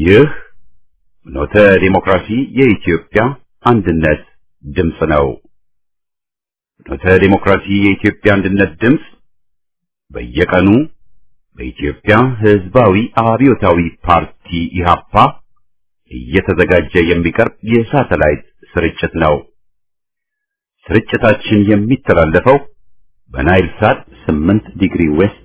ይህ ኖተ ዲሞክራሲ የኢትዮጵያ አንድነት ድምፅ ነው። ኖተ ዲሞክራሲ የኢትዮጵያ አንድነት ድምፅ በየቀኑ በኢትዮጵያ ሕዝባዊ አብዮታዊ ፓርቲ ኢህአፓ እየተዘጋጀ የሚቀርብ የሳተላይት ስርጭት ነው። ስርጭታችን የሚተላለፈው በናይል ሳት 8 ዲግሪ ዌስት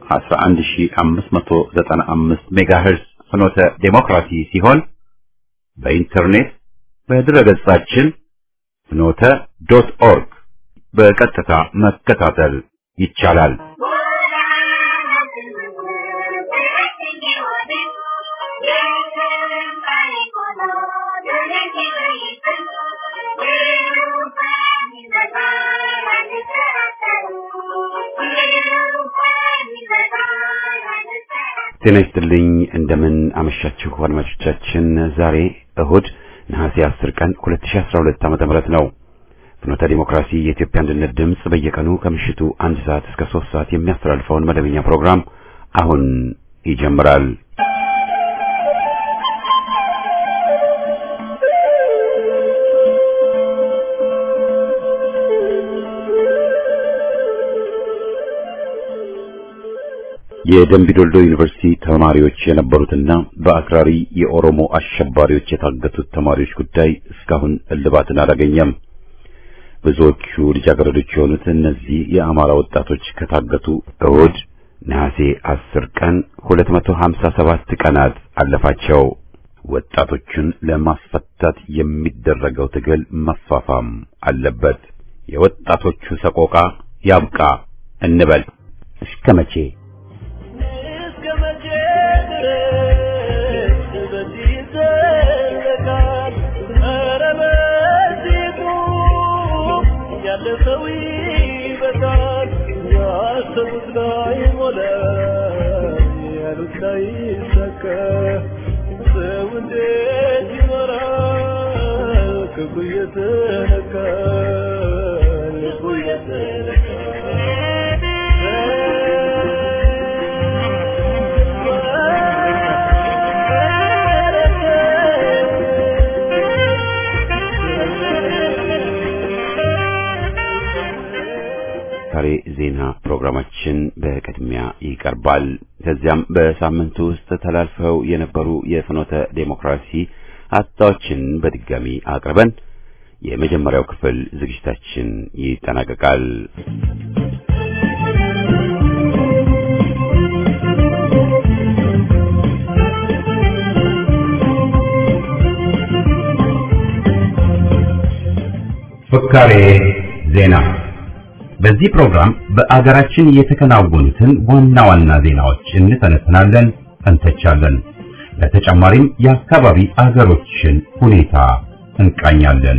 11595 ሜጋሄርዝ ፍኖተ ዴሞክራሲ ሲሆን በኢንተርኔት በድረገጻችን ፍኖተ ዶት ኦርግ በቀጥታ መከታተል ይቻላል። ጤና ይስጥልኝ። እንደምን አመሻችሁ አድማጮቻችን። ዛሬ እሁድ ነሐሴ 10 ቀን 2012 ዓ.ም ነው። ፍኖተ ዲሞክራሲ የኢትዮጵያ አንድነት ድምፅ በየቀኑ ከምሽቱ አንድ ሰዓት እስከ 3 ሰዓት የሚያስተላልፈውን መደበኛ ፕሮግራም አሁን ይጀምራል። የደምቢዶልዶ ዩኒቨርሲቲ ተማሪዎች የነበሩትና በአክራሪ የኦሮሞ አሸባሪዎች የታገቱት ተማሪዎች ጉዳይ እስካሁን እልባትን አላገኘም። ብዙዎቹ ልጃገረዶች የሆኑት እነዚህ የአማራ ወጣቶች ከታገቱ እሁድ ነሐሴ 10 ቀን 257 ቀናት አለፋቸው። ወጣቶቹን ለማስፈታት የሚደረገው ትግል መፋፋም አለበት። የወጣቶቹ ሰቆቃ ያብቃ እንበል። እስከ መቼ? ዛሬ ዜና ፕሮግራማችን በቅድሚያ ይቀርባል። ከዚያም በሳምንቱ ውስጥ ተላልፈው የነበሩ የፍኖተ ዴሞክራሲ ሀሳቦችን በድጋሚ አቅርበን የመጀመሪያው ክፍል ዝግጅታችን ይጠናቀቃል። ፍካሬ ዜና በዚህ ፕሮግራም በአገራችን የተከናወኑትን ዋና ዋና ዜናዎች እንተነትናለን፣ እንተቻለን። በተጨማሪም የአካባቢ አገሮችን ሁኔታ እንቃኛለን።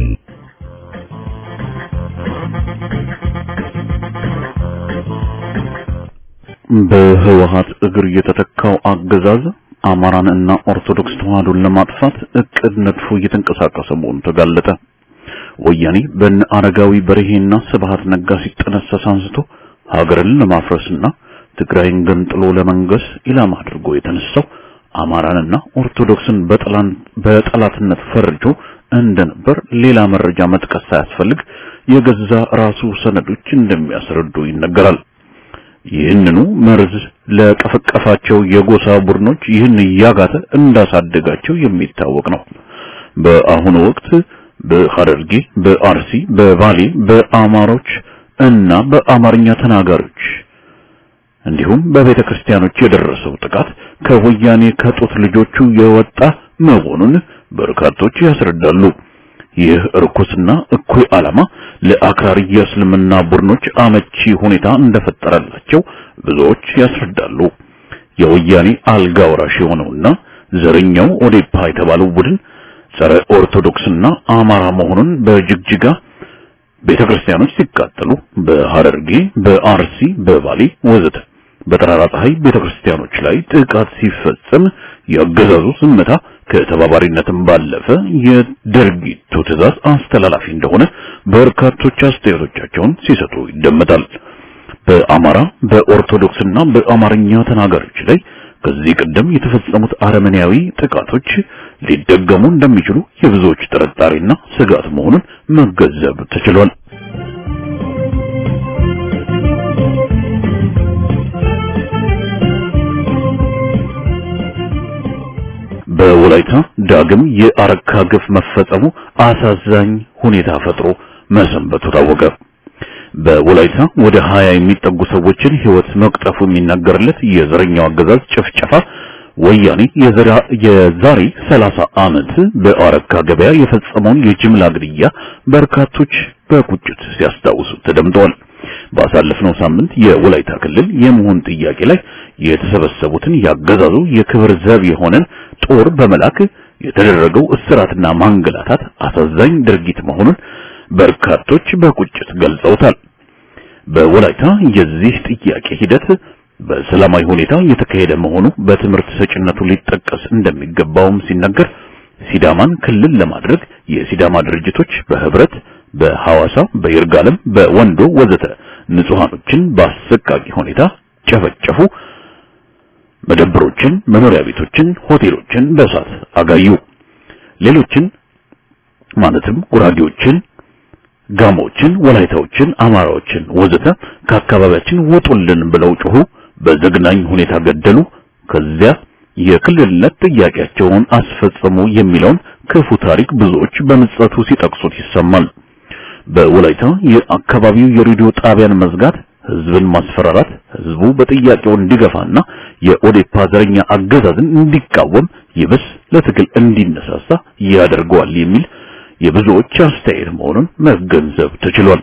በህወሀት እግር የተተካው አገዛዝ አማራን እና ኦርቶዶክስ ተዋህዶን ለማጥፋት እቅድ ነድፎ እየተንቀሳቀሰ መሆኑ ተጋለጠ። ወያኔ በነ አረጋዊ በርሄና ስብሃት ነጋ ሲጠነሰስ አንስቶ ሀገርን ለማፍረስና ትግራይን ገንጥሎ ለመንገስ ኢላማ አድርጎ የተነሳው አማራንና ኦርቶዶክስን በጠላትነት ፈርጆ እንደነበር ሌላ መረጃ መጥቀስ ሳያስፈልግ የገዛ ራሱ ሰነዶች እንደሚያስረዱ ይነገራል። ይህንኑ መርዝ ለቀፈቀፋቸው የጎሳ ቡድኖች ይህን እያጋተ እንዳሳደጋቸው የሚታወቅ ነው። በአሁኑ ወቅት በሐረርጌ፣ በአርሲ፣ በባሌ በአማሮች እና በአማርኛ ተናጋሪዎች እንዲሁም በቤተ ክርስቲያኖች የደረሰው ጥቃት ከወያኔ ከጡት ልጆቹ የወጣ መሆኑን በርካቶች ያስረዳሉ። ይህ እርኩስና እኩይ ዓላማ ለአክራሪ የእስልምና ቡድኖች አመቺ ሁኔታ እንደፈጠረላቸው ብዙዎች ያስረዳሉ። የወያኔ አልጋ ወራሽ የሆነውና ዘረኛው ኦዴፓ የተባለው ቡድን ጸረ ኦርቶዶክስና አማራ መሆኑን በጅግጅጋ ቤተክርስቲያኖች ሲቃጠሉ፣ በሐረርጌ፣ በአርሲ፣ በባሌ ወዘተ በጠራራ ፀሐይ ቤተክርስቲያኖች ላይ ጥቃት ሲፈጸም የአገዛዙ ዝምታ ከተባባሪነትም ባለፈ የድርጊቱ ትዕዛዝ አስተላላፊ እንደሆነ በርካቶች አስተያየቶቻቸውን ሲሰጡ ይደመጣል። በአማራ በኦርቶዶክስና በአማርኛ ተናጋሪዎች ላይ ከዚህ ቀደም የተፈጸሙት አረመኔያዊ ጥቃቶች ሊደገሙ እንደሚችሉ የብዙዎች ጥርጣሬና ስጋት መሆኑን መገንዘብ ተችሏል። በወላይታ ዳግም የአረካ ግፍ መፈጸሙ አሳዛኝ ሁኔታ ፈጥሮ መሰንበቱ ታወቀ። በወላይታ ወደ 20 የሚጠጉ ሰዎችን ሕይወት መቅጠፉ የሚነገርለት የዘረኛው አገዛዝ ጭፍጨፋ ወያኔ የዛሬ 30 ዓመት በአረካ ገበያ የፈጸመውን የጅምላ ግድያ በርካቶች በቁጭት ሲያስታውሱ ተደምጠዋል። ባሳለፍነው ሳምንት የወላይታ ክልል የመሆን ጥያቄ ላይ የተሰበሰቡትን ያገዛዙ የክብር ዘብ የሆነን ጦር በመላክ የተደረገው እስራትና ማንገላታት አሳዛኝ ድርጊት መሆኑን በርካቶች በቁጭት ገልጸውታል። በወላይታ የዚህ ጥያቄ ሂደት በሰላማዊ ሁኔታ የተካሄደ መሆኑ በትምህርት ሰጭነቱ ሊጠቀስ እንደሚገባውም ሲነገር ሲዳማን ክልል ለማድረግ የሲዳማ ድርጅቶች በህብረት በሐዋሳ፣ በይርጋለም፣ በወንዶ ወዘተ ንጹሃኖችን በአሰቃቂ ሁኔታ ጨፈጨፉ። መደብሮችን፣ መኖሪያ ቤቶችን፣ ሆቴሎችን በእሳት አጋዩ። ሌሎችን ማለትም ጉራጌዎችን፣ ጋሞችን፣ ወላይታዎችን፣ አማራዎችን ወዘተ ከአካባቢያችን ውጡልን ብለው ጮሁ። በዘግናኝ ሁኔታ ገደሉ። ከዚያ የክልልነት ጥያቄያቸውን አስፈጸሙ የሚለውን ክፉ ታሪክ ብዙዎች በምጸቱ ሲጠቅሱት ይሰማል። በወላይታ የአካባቢው የሬዲዮ ጣቢያን መዝጋት፣ ህዝብን ማስፈራራት፣ ህዝቡ በጥያቄው እንዲገፋና የኦዴፓ ዘረኛ አገዛዝን እንዲቃወም ይብስ ለትግል እንዲነሳሳ ያደርገዋል የሚል የብዙዎች አስተያየት መሆኑን መገንዘብ ተችሏል።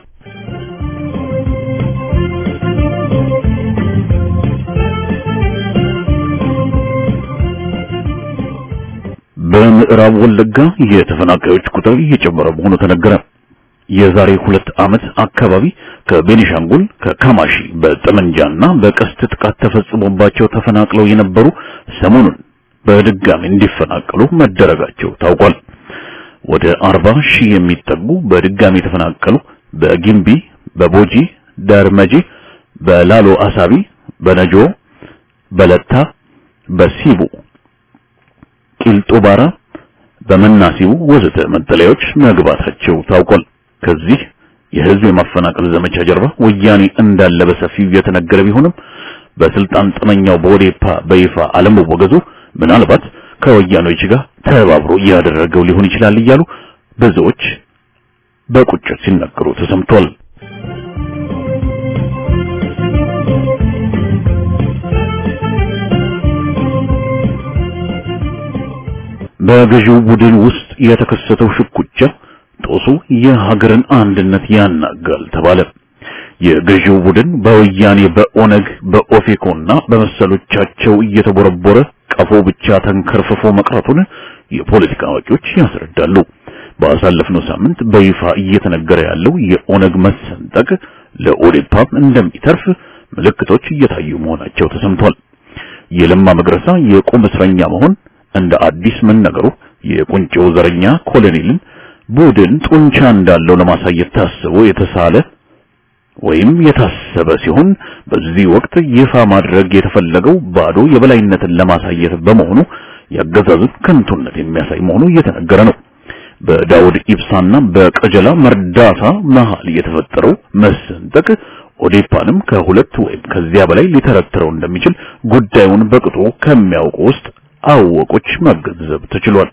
በምዕራብ ወለጋ የተፈናቃዮች ቁጥር እየጨመረ መሆኑ ተነገረ። የዛሬ ሁለት ዓመት አካባቢ ከቤኒሻንጉል ከካማሺ በጠመንጃና በቀስት ጥቃት ተፈጽሞባቸው ተፈናቅለው የነበሩ ሰሞኑን በድጋሚ እንዲፈናቀሉ መደረጋቸው ታውቋል። ወደ አርባ ሺህ የሚጠጉ በድጋሚ የተፈናቀሉ በጊምቢ፣ በቦጂ ደርመጂ፣ በላሎ አሳቢ፣ በነጆ፣ በለታ፣ በሲቡ፣ ቂልጦባራ፣ በመናሲቡ ወዘተ መጠለያዎች መግባታቸው ታውቋል። ከዚህ የህዝብ የማፈናቀል ዘመቻ ጀርባ ወያኔ እንዳለ በሰፊው የተነገረ ቢሆንም በስልጣን ጥመኛው በኦዴፓ በይፋ አለመወገዙ ምናልባት ከወያኔዎች ጋር ተባብሮ እያደረገው ሊሆን ይችላል እያሉ ብዙዎች በቁጭት ሲናገሩ ተሰምቷል። በገዢው ቡድን ውስጥ የተከሰተው ሽኩቻ ጦሱ የሀገርን አንድነት ያናጋል ተባለ። የገዢው ቡድን በወያኔ በኦነግ በኦፌኮና በመሰሎቻቸው እየተቦረቦረ ቀፎ ብቻ ተንከርፍፎ መቅረቱን የፖለቲካ አዋቂዎች ያስረዳሉ። ባሳለፍነው ሳምንት በይፋ እየተነገረ ያለው የኦነግ መሰንጠቅ ለኦዴፓም እንደሚተርፍ ምልክቶች እየታዩ መሆናቸው ተሰምቷል። የለማ መግረሳ የቁም እስረኛ መሆን እንደ አዲስ መነገሩ የቁንጮው ዘረኛ ኮሎኔልን ቡድን ጡንቻ እንዳለው ለማሳየት ታስቦ የተሳለ ወይም የታሰበ ሲሆን በዚህ ወቅት ይፋ ማድረግ የተፈለገው ባዶ የበላይነትን ለማሳየት በመሆኑ ያገዛዙን ከንቱነት የሚያሳይ መሆኑ እየተነገረ ነው። በዳውድ ኢብሳና በቀጀላ መርዳታ መሃል የተፈጠረው መሰንጠቅ ኦዴፓንም ከሁለት ወይም ከዚያ በላይ ሊተረትረው እንደሚችል ጉዳዩን በቅጡ ከሚያውቁ ውስጥ አወቆች መገንዘብ ተችሏል።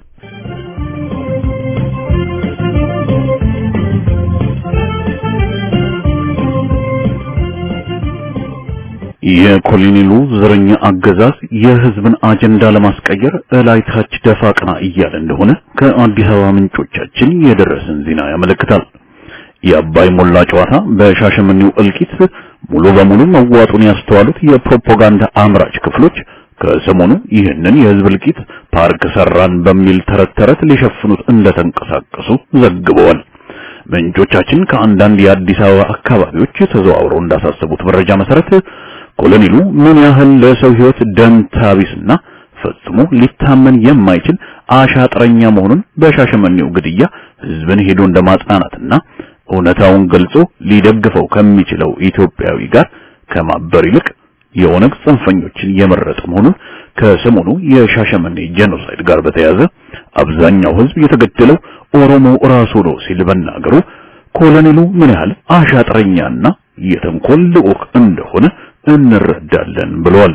የኮሎኔሉ ዘረኛ አገዛዝ የህዝብን አጀንዳ ለማስቀየር እላይ ታች ደፋ ቀና እያለ እንደሆነ ከአዲስ አበባ ምንጮቻችን የደረሰን ዜና ያመለክታል። የአባይ ሞላ ጨዋታ በሻሸመኔው እልቂት ሙሉ በሙሉ መዋጡን ያስተዋሉት የፕሮፓጋንዳ አምራች ክፍሎች ከሰሞኑ ይህንን የህዝብ እልቂት ፓርክ ሰራን በሚል ተረት ተረት ሊሸፍኑት እንደተንቀሳቀሱ ዘግበዋል። ምንጮቻችን ከአንዳንድ የአዲስ አበባ አካባቢዎች ተዘዋውረው እንዳሳሰቡት መረጃ መሰረት ኮሎኔሉ ምን ያህል ለሰው ህይወት ደንታ ቢስና ፈጽሞ ሊታመን የማይችል አሻጥረኛ መሆኑን በሻሸመኔው ግድያ ህዝብን ሄዶ እንደማጽናናትና እውነታውን ገልጾ ሊደግፈው ከሚችለው ኢትዮጵያዊ ጋር ከማበር ይልቅ የኦነግ ጽንፈኞችን የመረጠ መሆኑን ከሰሞኑ የሻሸመኔ ጄኖሳይድ ጋር በተያያዘ አብዛኛው ሕዝብ የተገደለው ኦሮሞ ራሱ ነው ሲል መናገሩ ኮሎኔሉ ምን ያህል አሻጥረኛና የተንኮል ልዑክ እንደሆነ እንረዳለን ብለዋል።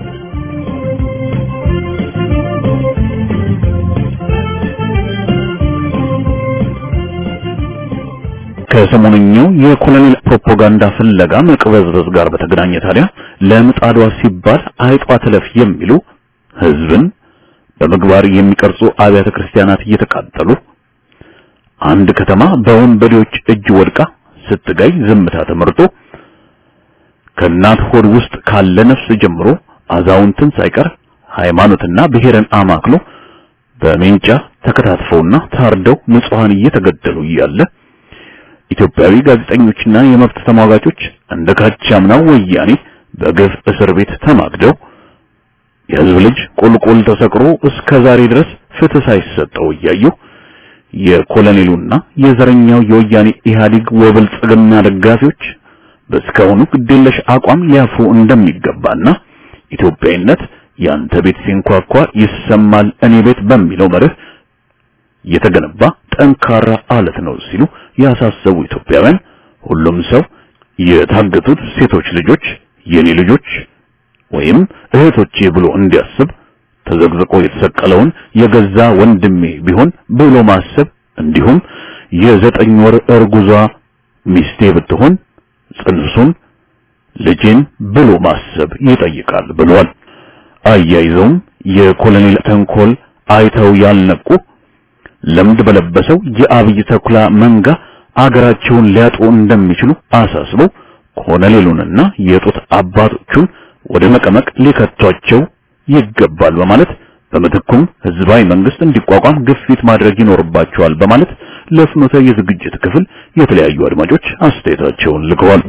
ከሰሞነኛው የኮሎኔል ፕሮፓጋንዳ ፍለጋ መቅበዝበዝ ጋር በተገናኘ ታዲያ ለምጣዷ ሲባል አይጧ ትለፍ የሚሉ ህዝብን በምግባር የሚቀርጹ አብያተ ክርስቲያናት እየተቃጠሉ አንድ ከተማ በወንበዴዎች እጅ ወድቃ ስትጋይ ዝምታ ተመርጦ ከእናት ሆድ ውስጥ ካለ ነፍስ ጀምሮ አዛውንትን ሳይቀር ሃይማኖትና ብሔርን አማክሎ በሜንጫ ተከታትፈውና ታርደው ንጹሃን እየተገደሉ እያለ ኢትዮጵያዊ ጋዜጠኞችና የመብት ተሟጋቾች እንደ ካቻምናው ወያኔ በግፍ እስር ቤት ተማግደው የህዝብ ልጅ ቁልቁል ተሰቅሮ እስከ ዛሬ ድረስ ፍትህ ሳይሰጠው እያየው የኮሎኔሉና የዘረኛው የወያኔ ኢህአዴግ ወብልጽግና ደጋፊዎች በእስካሁኑ ግዴለሽ አቋም ሊያፍሩ እንደሚገባና ኢትዮጵያዊነት ያንተ ቤት ሲንኳኳ ይሰማል እኔ ቤት በሚለው መርህ የተገነባ ጠንካራ አለት ነው ሲሉ ያሳሰቡ ኢትዮጵያውያን ሁሉም ሰው የታገቱት ሴቶች ልጆች የኔ ልጆች ወይም እህቶቼ ብሎ እንዲያስብ ተዘግዝቆ የተሰቀለውን የገዛ ወንድሜ ቢሆን ብሎ ማሰብ እንዲሁም የዘጠኝ ወር እርጉዟ ሚስቴ ብትሆን ጽንሱን ልጄን ብሎ ማሰብ ይጠይቃል ብሏል። አያይዘውም የኮሎኔል ተንኮል አይተው ያልነቁ ለምድ በለበሰው የአብይ ተኩላ መንጋ አገራቸውን ሊያጡ እንደሚችሉ አሳስበው ኮሎኔሉንና የጡት አባቶቹን ወደ መቀመቅ ሊከቷቸው ይገባል በማለት በምትኩም ህዝባዊ መንግስት እንዲቋቋም ግፊት ማድረግ ይኖርባቸዋል በማለት ለፍኖተ የዝግጅት ክፍል የተለያዩ አድማጮች አስተያየታቸውን ልከዋል።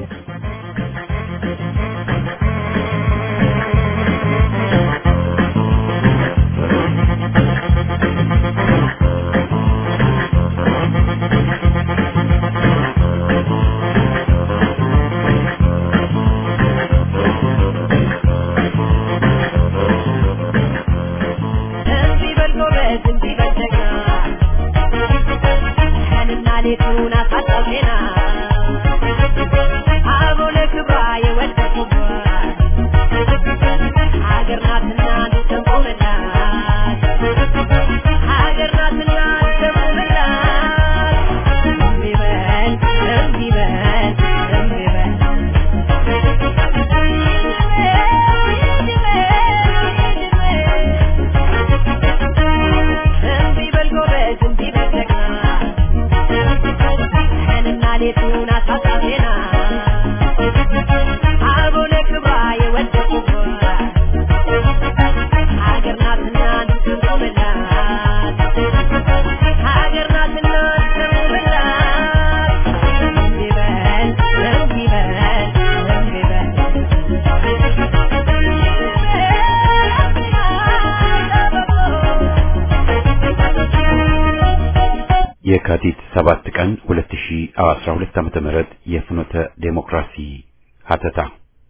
የካቲት 7 ቀን 2012 ዓመተ ምህረት የፍኖተ ዴሞክራሲ ሀተታ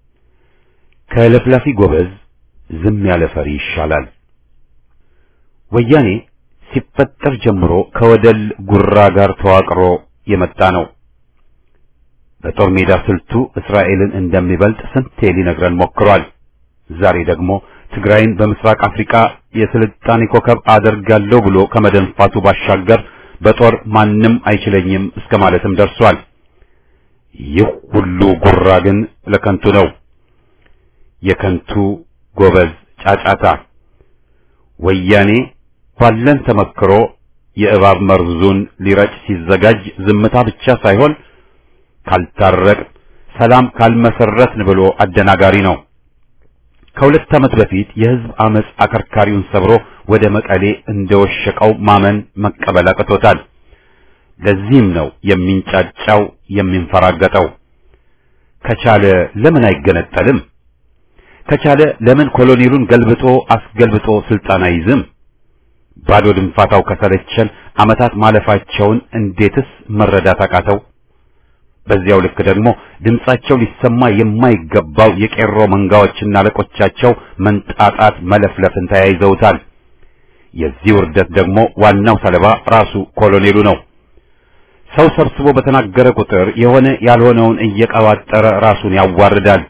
ከለፍላፊ ጎበዝ ዝም ያለ ፈሪ ይሻላል። ወያኔ ሲፈጠር ጀምሮ ከወደል ጉራ ጋር ተዋቅሮ የመጣ ነው። በጦር ሜዳ ስልቱ እስራኤልን እንደሚበልጥ ስንቴ ሊነግረን ሞክሯል። ዛሬ ደግሞ ትግራይን በምስራቅ አፍሪካ የስልጣኔ ኮከብ አደርጋለሁ ብሎ ከመደንፋቱ ባሻገር በጦር ማንም አይችለኝም እስከ ማለትም ደርሷል። ይህ ሁሉ ጉራ ግን ለከንቱ ነው። የከንቱ ጎበዝ ጫጫታ። ወያኔ ባለን ተመክሮ የእባብ መርዙን ሊረጭ ሲዘጋጅ ዝምታ ብቻ ሳይሆን ካልታረቅ ሰላም ካልመሰረትን ብሎ አደናጋሪ ነው። ከሁለት ዓመት በፊት የህዝብ አመጽ አከርካሪውን ሰብሮ ወደ መቀሌ እንደወሸቀው ማመን መቀበል አቅቶታል። ለዚህም ነው የሚንጫጫው የሚንፈራገጠው። ከቻለ ለምን አይገነጠልም? ከቻለ ለምን ኮሎኔሉን ገልብጦ አስገልብጦ ስልጣን አይዝም? ባዶ ድንፋታው ከሰለቸን ዓመታት ማለፋቸውን እንዴትስ መረዳት አቃተው? በዚያው ልክ ደግሞ ድምጻቸው ሊሰማ የማይገባው የቄሮ መንጋዎችና አለቆቻቸው መንጣጣት መለፍለፍን ተያይዘውታል። የዚህ ውርደት ደግሞ ዋናው ሰለባ ራሱ ኮሎኔሉ ነው። ሰው ሰብስቦ በተናገረ ቁጥር የሆነ ያልሆነውን እየቀባጠረ ራሱን ያዋርዳል።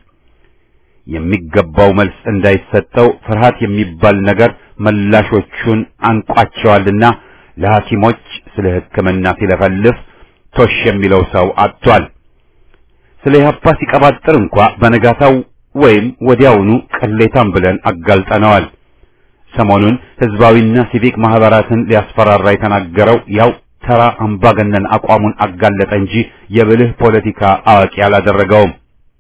የሚገባው መልስ እንዳይሰጠው ፍርሃት የሚባል ነገር መላሾቹን አንቋቸዋልና ለሐኪሞች ስለ ሕክምና ሲለፈልፍ ቶሽ የሚለው ሰው አጥቷል። ስለ ኢህአፓ ሲቀባጥር እንኳ በነጋታው ወይም ወዲያውኑ ቅሌታም ብለን አጋልጠነዋል። ሰሞኑን ህዝባዊና ሲቪክ ማህበራትን ሊያስፈራራ የተናገረው ያው ተራ አምባገነን አቋሙን አጋለጠ እንጂ የብልህ ፖለቲካ አዋቂ አላደረገውም።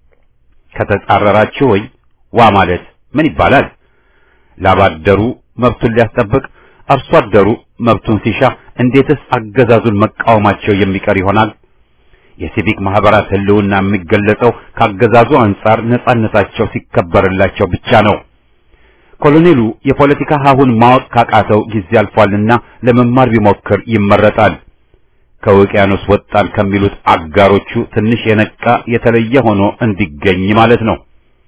ከተጻረራችሁ ወይ ዋ ማለት ምን ይባላል? ላባደሩ መብቱን ሊያስጠብቅ አርሶ አደሩ መብቱን ሲሻ እንዴትስ አገዛዙን መቃወማቸው የሚቀር ይሆናል? የሲቪክ ማህበራት ህልውና የሚገለጸው ካገዛዙ አንጻር ነጻነታቸው ሲከበርላቸው ብቻ ነው። ኮሎኔሉ የፖለቲካ ሀሁን ማወቅ ካቃተው ጊዜ አልፏልና ለመማር ቢሞክር ይመረጣል። ከውቅያኖስ ወጣን ከሚሉት አጋሮቹ ትንሽ የነቃ የተለየ ሆኖ እንዲገኝ ማለት ነው።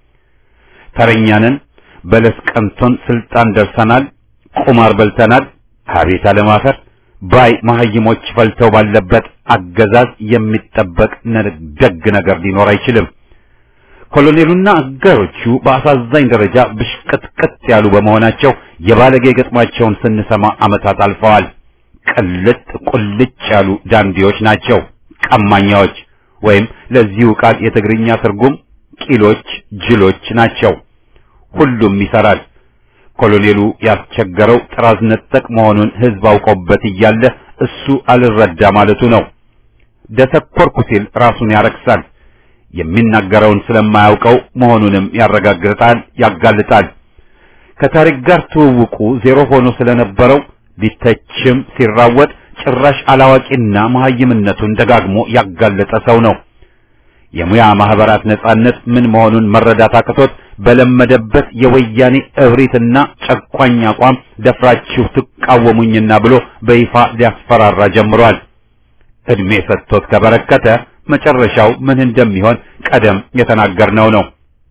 ተረኛንን በለስ ቀንቶን ስልጣን ደርሰናል፣ ቁማር በልተናል፣ አቤት አለማፈር ባይ መሀይሞች ፈልተው ባለበት አገዛዝ የሚጠበቅ ደግ ነገር ሊኖር አይችልም። ኮሎኔሉና አጋሮቹ በአሳዛኝ ደረጃ ብሽቅጥቅጥ ያሉ በመሆናቸው የባለጌ ገጥማቸውን ስንሰማ ዓመታት አልፈዋል። ቅልጥ ቁልጭ ያሉ ዳንዲዎች ናቸው፣ ቀማኛዎች ወይም ለዚሁ ቃል የትግርኛ ትርጉም ቂሎች፣ ጅሎች ናቸው። ሁሉም ይሰራል። ኮሎኔሉ ያስቸገረው ጥራዝ ነጠቅ መሆኑን ህዝብ አውቆበት እያለ እሱ አልረዳ ማለቱ ነው። ደተኮርኩ ሲል ራሱን ያረክሳል። የሚናገረውን ስለማያውቀው መሆኑንም ያረጋግጣል፣ ያጋልጣል። ከታሪክ ጋር ትውውቁ ዜሮ ሆኖ ስለነበረው ሊተችም ሲራወጥ ጭራሽ አላዋቂና መሀይምነቱን ደጋግሞ ያጋለጠ ሰው ነው። የሙያ ማህበራት ነጻነት ምን መሆኑን መረዳት አቅቶት በለመደበት የወያኔ እብሪትና ጨቋኝ አቋም ደፍራችሁ ትቃወሙኝና ብሎ በይፋ ሊያስፈራራ ጀምሯል። እድሜ ሰጥቶት ከበረከተ መጨረሻው ምን እንደሚሆን ቀደም የተናገርነው ነው።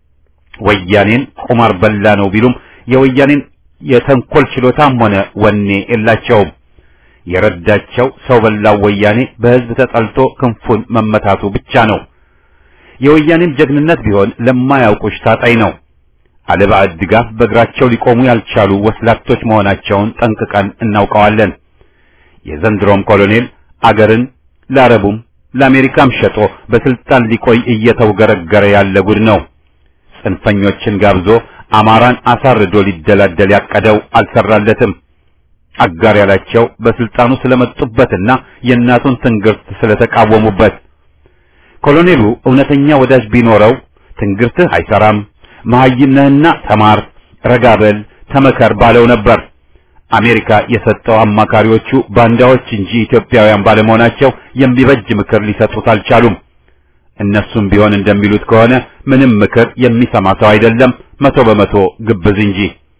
ወያኔን ቁማር በላ ነው ቢሉም የወያኔን የተንኮል ችሎታም ሆነ ወኔ የላቸውም። የረዳቸው ሰው በላው ወያኔ በህዝብ ተጠልቶ ክንፉን መመታቱ ብቻ ነው። የወያኔን ጀግንነት ቢሆን ለማያውቁሽ ታጣይ ነው። አለባዕድ ድጋፍ በእግራቸው ሊቆሙ ያልቻሉ ወስላቶች መሆናቸውን ጠንቅቀን እናውቀዋለን። የዘንድሮም ኮሎኔል አገርን ለአረቡም ለአሜሪካም ሸጦ በስልጣን ሊቆይ እየተውገረገረ ያለ ጉድ ነው። ጽንፈኞችን ጋብዞ አማራን አሳርዶ ሊደላደል ያቀደው አልሰራለትም። አጋር ያላቸው በስልጣኑ ስለመጡበትና የእናቱን ትንግርት ስለተቃወሙበት ኮሎኔሉ እውነተኛ ወዳጅ ቢኖረው ትንግርትህ አይሰራም፣ መሐይም ነህና ተማር፣ ረጋበል፣ ተመከር ባለው ነበር። አሜሪካ የሰጠው አማካሪዎቹ ባንዳዎች እንጂ ኢትዮጵያውያን ባለመሆናቸው የሚበጅ ምክር ሊሰጡት አልቻሉም። እነሱም ቢሆን እንደሚሉት ከሆነ ምንም ምክር የሚሰማ ሰው አይደለም፣ መቶ በመቶ ግብዝ እንጂ።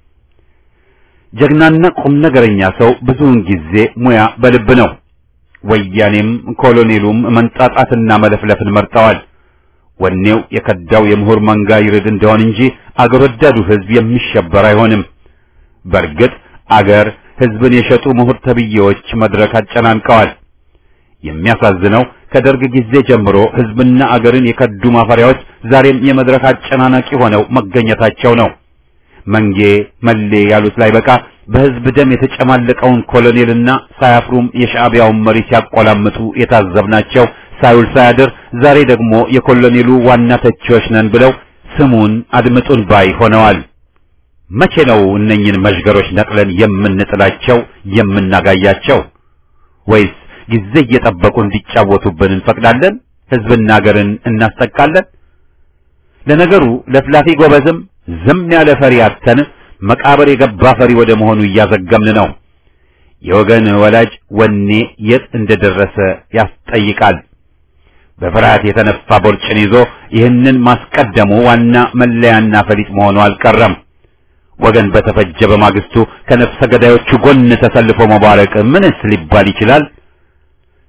ጀግናና ቁም ነገረኛ ሰው ብዙውን ጊዜ ሙያ በልብ ነው። ወያኔም ኮሎኔሉም መንጣጣትና መለፍለፍን መርጠዋል። ወኔው የከዳው የምሁር መንጋ ይርድ እንደሆን እንጂ አገር ወዳዱ ሕዝብ የሚሸበር አይሆንም። በእርግጥ አገር ሕዝብን የሸጡ ምሁር ተብዬዎች መድረክ አጨናንቀዋል። የሚያሳዝነው ከደርግ ጊዜ ጀምሮ ሕዝብና አገርን የከዱ ማፈሪያዎች ዛሬም የመድረክ አጨናናቂ ሆነው መገኘታቸው ነው። መንጌ መሌ ያሉት ላይ በቃ በሕዝብ ደም የተጨማለቀውን ኮሎኔልና ሳያፍሩም የሻዕቢያውን መሪ ሲያቆላምጡ የታዘብናቸው ሳይውል ሳያድር ዛሬ ደግሞ የኮሎኔሉ ዋና ተቺዎች ነን ብለው ስሙን አድምጡን ባይ ሆነዋል። መቼ ነው እነኝን መዥገሮች ነቅለን የምንጥላቸው የምናጋያቸው? ወይስ ጊዜ እየጠበቁ እንዲጫወቱብን እንፈቅዳለን? ሕዝብና አገርን እናስጠቃለን? ለነገሩ ለፍላፊ ጎበዝም ዝም ያለ ፈሪ አተን መቃብር የገባ ፈሪ ወደ መሆኑ እያዘገምን ነው። የወገን ወላጅ ወኔ የት እንደደረሰ ያስጠይቃል። በፍርሃት የተነፋ ቦርጭን ይዞ ይህንን ማስቀደሙ ዋና መለያና ፈሊጥ መሆኑ አልቀረም። ወገን በተፈጀ በማግስቱ ከነፍሰ ገዳዮቹ ጎን ተሰልፎ መባረቅ ምንስ ሊባል ይችላል?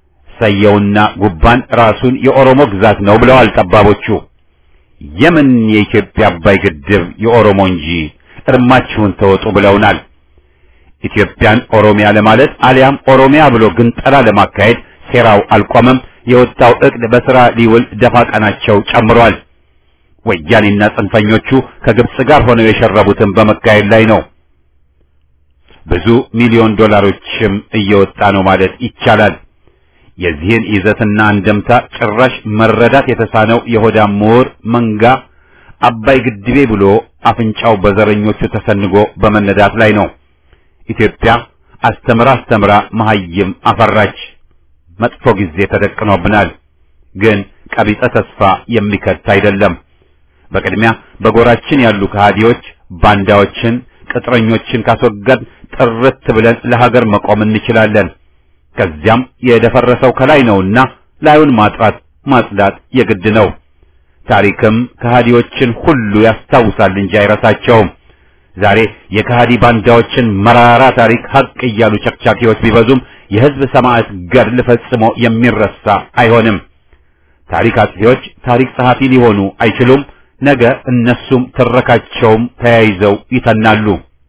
እሰየውና ጉባን ራሱን የኦሮሞ ግዛት ነው ብለዋል ጠባቦቹ። የምን የኢትዮጵያ አባይ ግድብ የኦሮሞ እንጂ እርማችሁን ተወጡ ብለውናል። ኢትዮጵያን ኦሮሚያ ለማለት አሊያም ኦሮሚያ ብሎ ግንጠላ ለማካሄድ ሴራው አልቆመም። የወጣው እቅድ በስራ ሊውል ደፋ ቀናቸው ጨምሯል። ወያኔና ጽንፈኞቹ ከግብጽ ጋር ሆነው የሸረቡትን በመካሄድ ላይ ነው። ብዙ ሚሊዮን ዶላሮችም እየወጣ ነው ማለት ይቻላል። የዚህን ይዘትና አንደምታ ጭራሽ መረዳት የተሳነው የሆዳም ምሁር መንጋ አባይ ግድቤ ብሎ አፍንጫው በዘረኞቹ ተሰንጎ በመነዳት ላይ ነው። ኢትዮጵያ አስተምራ አስተምራ መሐይም አፈራች። መጥፎ ጊዜ ተደቅኖብናል። ግን ቀቢጸ ተስፋ የሚከት አይደለም። በቅድሚያ በጎራችን ያሉ ከሃዲዎች፣ ባንዳዎችን፣ ቅጥረኞችን ካስወገድ ጥርት ብለን ለሀገር መቆም እንችላለን። ከዚያም የደፈረሰው ከላይ ነውና ላዩን ማጥራት ማጽዳት የግድ ነው። ታሪክም ከሃዲዎችን ሁሉ ያስታውሳል እንጂ አይረሳቸውም። ዛሬ የከሃዲ ባንዳዎችን መራራ ታሪክ ሀቅ እያሉ ጨፍጫፊዎች ቢበዙም የሕዝብ ሰማዕት ገድል ፈጽሞ የሚረሳ አይሆንም። ታሪክ አጥፊዎች ታሪክ ጸሐፊ ሊሆኑ አይችሉም። ነገ እነሱም ትረካቸውም ተያይዘው ይተናሉ።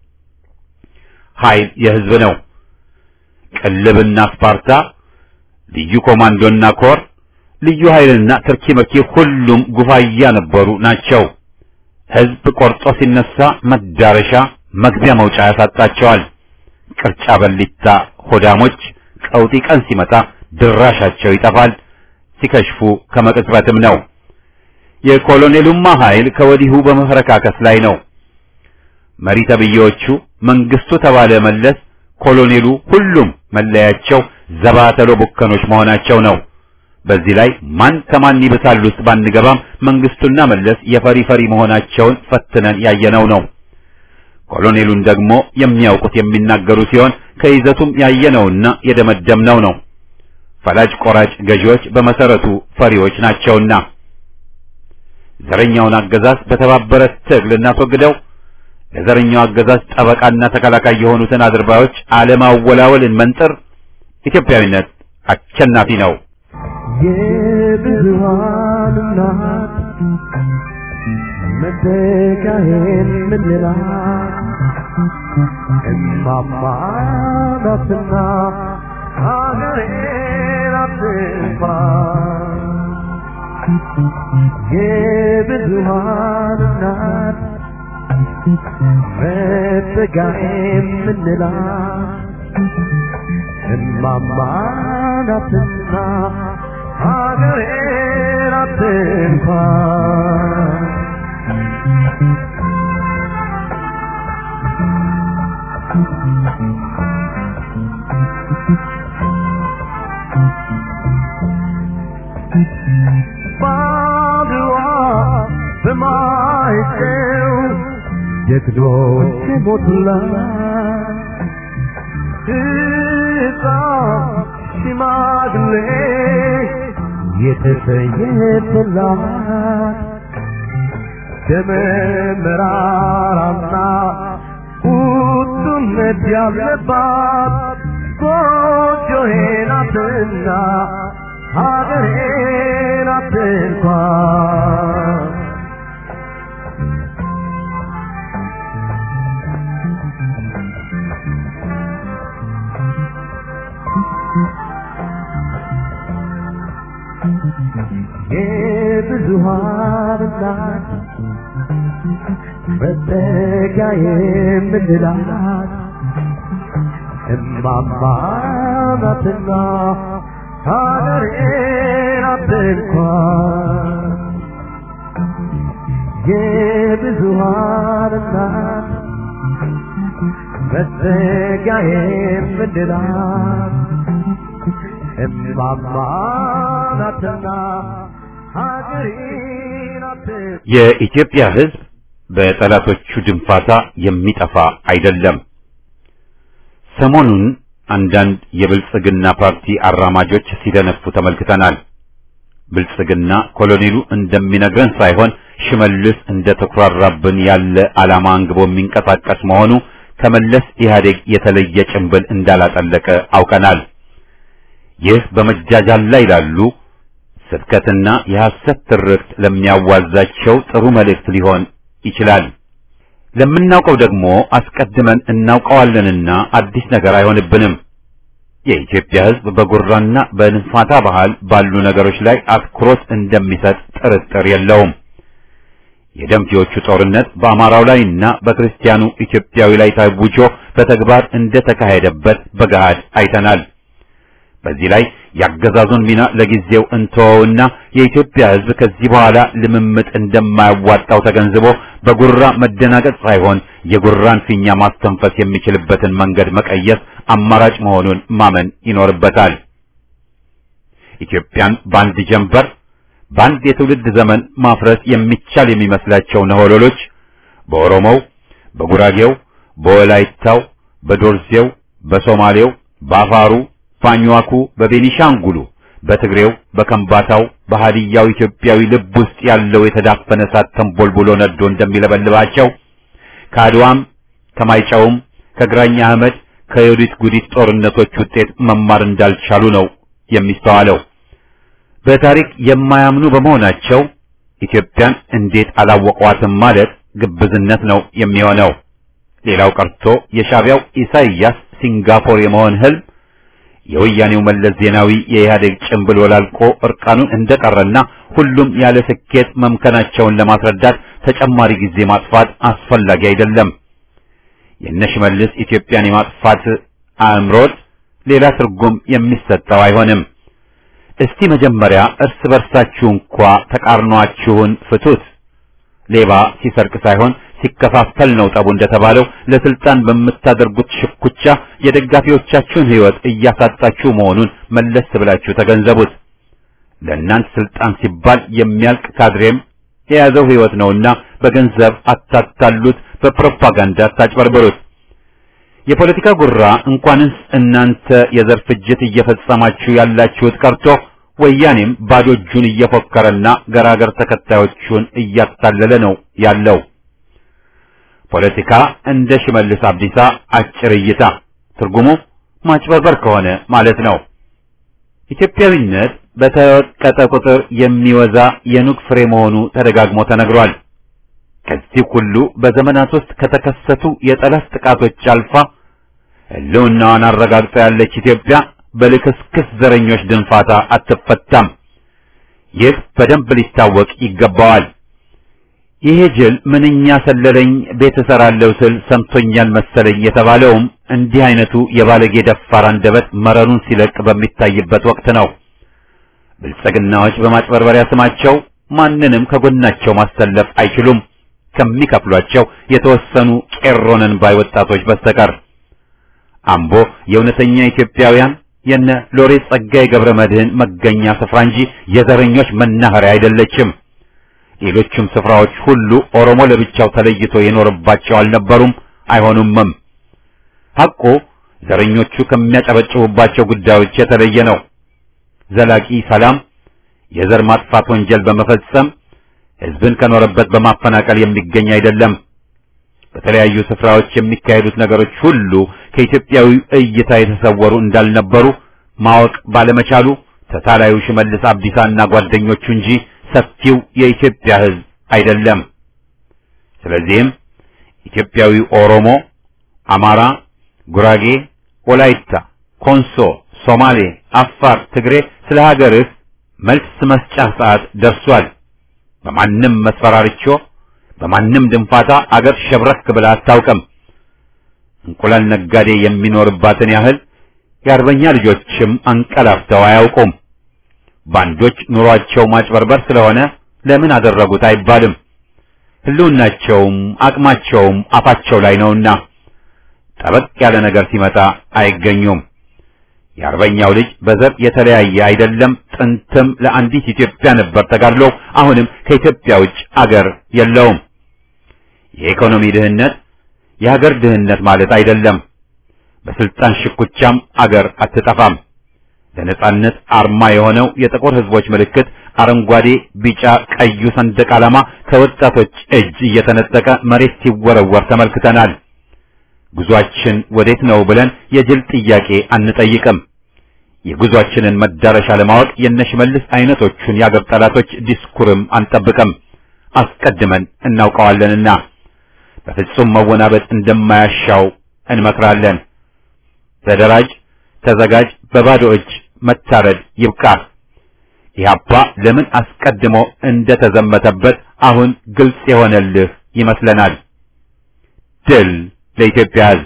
ኃይል የሕዝብ ነው። ቅልብና ስፓርታ፣ ልዩ ኮማንዶና ኮር፣ ልዩ ኃይልና ትርኪ መርኪ ሁሉም ጉፋያ ነበሩ ናቸው። ሕዝብ ቆርጦ ሲነሳ መዳረሻ መግቢያ መውጫ ያሳጣቸዋል። ቅርጫ በሊታ ሆዳሞች ቀውጢ ቀን ሲመጣ ድራሻቸው ይጠፋል። ሲከሽፉ ከመቅጽበትም ነው። የኮሎኔሉማ ኃይል ከወዲሁ በመፈረካከስ ላይ ነው። መሪ ተብዬዎቹ መንግስቱ ተባለ መለስ፣ ኮሎኔሉ ሁሉም መለያቸው ዘባተሎ ቡከኖች መሆናቸው ነው። በዚህ ላይ ማን ከማን ይብሳል ውስጥ ባንገባም መንግስቱና መለስ የፈሪ ፈሪ መሆናቸውን ፈትነን ያየነው ነው። ኮሎኔሉን ደግሞ የሚያውቁት የሚናገሩ ሲሆን ከይዘቱም ያየነውና የደመደምነው ነው። ፈላጭ ቆራጭ ገዢዎች በመሰረቱ ፈሪዎች ናቸውና ዘረኛውን አገዛዝ በተባበረ ትግል እናስወግደው። ለዘረኛው አገዛዝ ጠበቃና ተከላካይ የሆኑትን አድርባዮች አለማወላወልን መንጥር። ኢትዮጵያዊነት አሸናፊ ነው። የብዙሃን እናት መተካሄን ምንላት እማማ ናትና ሀገሬን አትንኳ የብዙሃን እናት መተካሄን ምንላት እማማ ናትና ሀገሬን አትንኳ ባድዋ በማይጨው ጀግኖች ሞቱላት ሕፃን ሽማግሌ የተሰየፈላት ደመ መራራና ቁጡነት ያለባት ጎጆዬ ናትና ሀገሬ ናት እንኳን የብዙሃን እናት መጠጊያ የምንላት እማማ ናትና ሀገሬ ናት እንኳን የብዙሃን እናት መጠጊያ የምንላት እማማ ናትና ሀገሬ ናት የኢትዮጵያ ሕዝብ በጠላቶቹ ድንፋታ የሚጠፋ አይደለም። ሰሞኑን አንዳንድ የብልጽግና ፓርቲ አራማጆች ሲደነፉ ተመልክተናል። ብልጽግና ኮሎኔሉ እንደሚነግረን ሳይሆን ሽመልስ እንደተኩራራብን ያለ ዓላማ አንግቦ የሚንቀሳቀስ መሆኑ ከመለስ ኢህአዴግ የተለየ ጭንብል እንዳላጠለቀ አውቀናል። ይህ በመጃጃል ላይ ላሉ ስብከትና የሐሰት ትርክት ለሚያዋዛቸው ጥሩ መልእክት ሊሆን ይችላል። ለምናውቀው ደግሞ አስቀድመን እናውቀዋለንና አዲስ ነገር አይሆንብንም። የኢትዮጵያ ሕዝብ በጉራና በንፋታ ባህል ባሉ ነገሮች ላይ አትኩሮት እንደሚሰጥ ጥርጥር የለውም። የደምቴዎቹ ጦርነት በአማራው ላይና በክርስቲያኑ ኢትዮጵያዊ ላይ ታውጆ በተግባር እንደተካሄደበት በገሃድ አይተናል። በዚህ ላይ ያገዛዙን ሚና ለጊዜው እንተወውና የኢትዮጵያ ሕዝብ ከዚህ በኋላ ልምምጥ እንደማያዋጣው ተገንዝቦ በጉራ መደናገጥ ሳይሆን የጉራን ፊኛ ማስተንፈስ የሚችልበትን መንገድ መቀየስ አማራጭ መሆኑን ማመን ይኖርበታል። ኢትዮጵያን በአንድ ጀንበር በአንድ የትውልድ ዘመን ማፍረስ የሚቻል የሚመስላቸው ነሆሎሎች በኦሮሞው፣ በጉራጌው፣ በወላይታው፣ በዶርዜው፣ በሶማሌው፣ በአፋሩ ባኝዋኩ በቤኒሻንጉሉ በትግሬው በከምባታው በሃዲያው ኢትዮጵያዊ ልብ ውስጥ ያለው የተዳፈነ እሳት ተንቦልቡሎ ነዶ እንደሚለበልባቸው ከአድዋም ከማይጨውም ከግራኛ አህመድ ከዮዲት ጉዲት ጦርነቶች ውጤት መማር እንዳልቻሉ ነው የሚስተዋለው። በታሪክ የማያምኑ በመሆናቸው ኢትዮጵያን እንዴት አላወቋትም ማለት ግብዝነት ነው የሚሆነው። ሌላው ቀርቶ የሻዕቢያው ኢሳይያስ ሲንጋፖር የመሆን ህልም የወያኔው መለስ ዜናዊ የኢህአዴግ ጭንብል ወላልቆ እርቃኑን እንደቀረና ሁሉም ያለ ስኬት መምከናቸውን ለማስረዳት ተጨማሪ ጊዜ ማጥፋት አስፈላጊ አይደለም። የነሽመልስ ኢትዮጵያን የማጥፋት አእምሮት ሌላ ትርጉም የሚሰጠው አይሆንም። እስቲ መጀመሪያ እርስ በርሳችሁ እንኳ ተቃርኗችሁን ፍቱት። ሌባ ሲሰርቅ ሳይሆን ሲከፋፈል ነው ጠቡ እንደተባለው ለስልጣን በምታደርጉት ሽኩቻ የደጋፊዎቻችሁን ሕይወት እያሳጣችሁ መሆኑን መለስ ብላችሁ ተገንዘቡት። ለእናንተ ስልጣን ሲባል የሚያልቅ ካድሬም የያዘው ሕይወት ነውና በገንዘብ አታታሉት፣ በፕሮፓጋንዳ አታጭበርብሩት። የፖለቲካ ጉራ እንኳንስ እናንተ የዘር ፍጅት እየፈጸማችሁ ያላችሁት ቀርቶ ወያኔም ባዶ እጁን እየፎከረና ገራገር ተከታዮቹን እያታለለ ነው ያለው። ፖለቲካ እንደ ሽመልስ አብዲሳ አጭር እይታ ትርጉሙ ማጭበርበር ከሆነ ማለት ነው። ኢትዮጵያዊነት በተወቀጠ ቁጥር የሚወዛ የኑግ ፍሬ መሆኑ ተደጋግሞ ተነግሯል። ከዚህ ሁሉ በዘመናት ውስጥ ከተከሰቱ የጠላት ጥቃቶች አልፋ ሕልውናዋን አረጋግጣ ያለች ኢትዮጵያ በልክስክስ ዘረኞች ድንፋታ አትፈታም። ይህ በደንብ ሊታወቅ ይገባዋል። ይሄ ጅል ምንኛ ሰለለኝ ቤት እሰራለሁ ስል ሰምቶኛል መሰለኝ የተባለውም እንዲህ አይነቱ የባለጌ ደፋር አንደበት መረኑን ሲለቅ በሚታይበት ወቅት ነው። ብልጽግናዎች በማጭበርበሪያ ስማቸው ማንንም ከጎናቸው ማሰለፍ አይችሉም ከሚከፍሏቸው የተወሰኑ ቄሮነን ባይ ወጣቶች በስተቀር። አምቦ የእውነተኛ ኢትዮጵያውያን የነ ሎሬት ጸጋዬ ገብረ መድህን መገኛ ስፍራ እንጂ የዘረኞች መናኸሪያ አይደለችም። ሌሎችም ስፍራዎች ሁሉ ኦሮሞ ለብቻው ተለይቶ የኖርባቸው አልነበሩም፣ አይሆኑምም። ሐቁ ዘረኞቹ ከሚያጨበጭቡባቸው ጉዳዮች የተለየ ነው። ዘላቂ ሰላም፣ የዘር ማጥፋት ወንጀል በመፈጸም ሕዝብን ከኖረበት በማፈናቀል የሚገኝ አይደለም። በተለያዩ ስፍራዎች የሚካሄዱት ነገሮች ሁሉ ከኢትዮጵያዊ እይታ የተሰወሩ እንዳልነበሩ ማወቅ ባለመቻሉ ተታላዩ ሽመልስ አብዲሳና ጓደኞቹ እንጂ ሰፊው የኢትዮጵያ ሕዝብ አይደለም። ስለዚህም ኢትዮጵያዊ ኦሮሞ፣ አማራ፣ ጉራጌ፣ ወላይታ፣ ኮንሶ፣ ሶማሌ፣ አፋር፣ ትግሬ ስለ ሀገርህ መልስ መስጫ ሰዓት ደርሷል። በማንም መስፈራርቾ በማንም ድንፋታ አገር ሸብረክ ብላ አታውቅም። እንቁላል ነጋዴ የሚኖርባትን ያህል የአርበኛ ልጆችም አንቀላፍተው አያውቁም። ባንዶች ኑሯቸው ማጭበርበር ስለሆነ ለምን አደረጉት አይባልም። ህልውናቸውም አቅማቸውም አፋቸው ላይ ነውና ጠበቅ ያለ ነገር ሲመጣ አይገኙም። የአርበኛው ልጅ በዘር የተለያየ አይደለም። ጥንትም ለአንዲት ኢትዮጵያ ነበር ተጋድሎ፣ አሁንም ከኢትዮጵያ ውጭ አገር የለውም። የኢኮኖሚ ድህነት የሀገር ድህነት ማለት አይደለም። በስልጣን ሽኩቻም አገር አትጠፋም። ለነጻነት አርማ የሆነው የጥቁር ህዝቦች ምልክት አረንጓዴ፣ ቢጫ፣ ቀዩ ሰንደቅ ዓላማ ከወጣቶች እጅ እየተነጠቀ መሬት ሲወረወር ተመልክተናል። ጉዟችን ወዴት ነው ብለን የጅል ጥያቄ አንጠይቅም። የጉዟችንን መዳረሻ ለማወቅ የነሽመልስ አይነቶቹን የአገር ጠላቶች ዲስኩርም አንጠብቅም። አስቀድመን እናውቀዋለንና በፍጹም መወናበጥ እንደማያሻው እንመክራለን። ተደራጅ፣ ተዘጋጅ፣ በባዶ እጅ መታረድ ይብቃ። ኢህአፓ ለምን አስቀድሞ እንደተዘመተበት አሁን ግልጽ የሆነልህ ይመስለናል። ድል ለኢትዮጵያ ሕዝብ!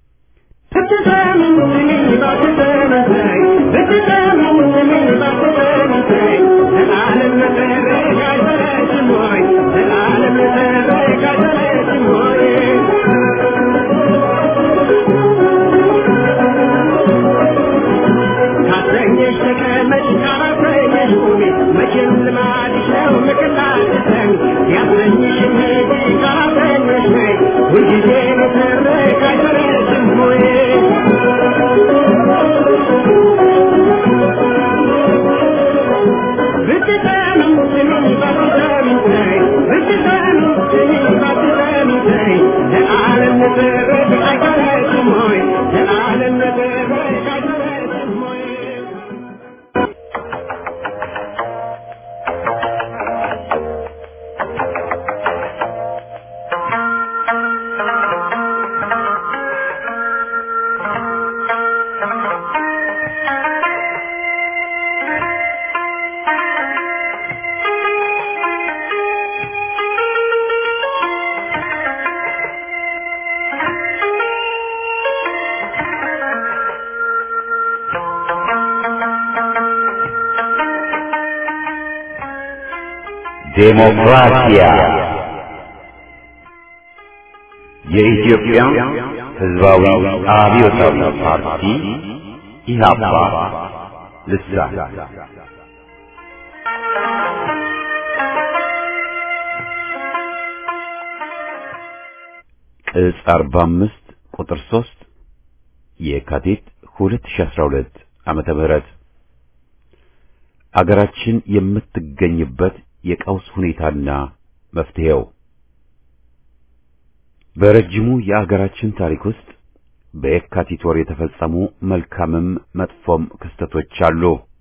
ዴሞክራሲያ የኢትዮጵያ ሕዝባዊ አብዮታዊ ፓርቲ ኢህአፓ ልሳን ቅጽ 45 ቁጥር 3 የካቲት 2012 ዓመተ ምህረት አገራችን የምትገኝበት የቀውስ ሁኔታና መፍትሄው በረጅሙ የአገራችን ታሪክ ውስጥ በየካቲት ወር የተፈጸሙ መልካምም መጥፎም ክስተቶች አሉ።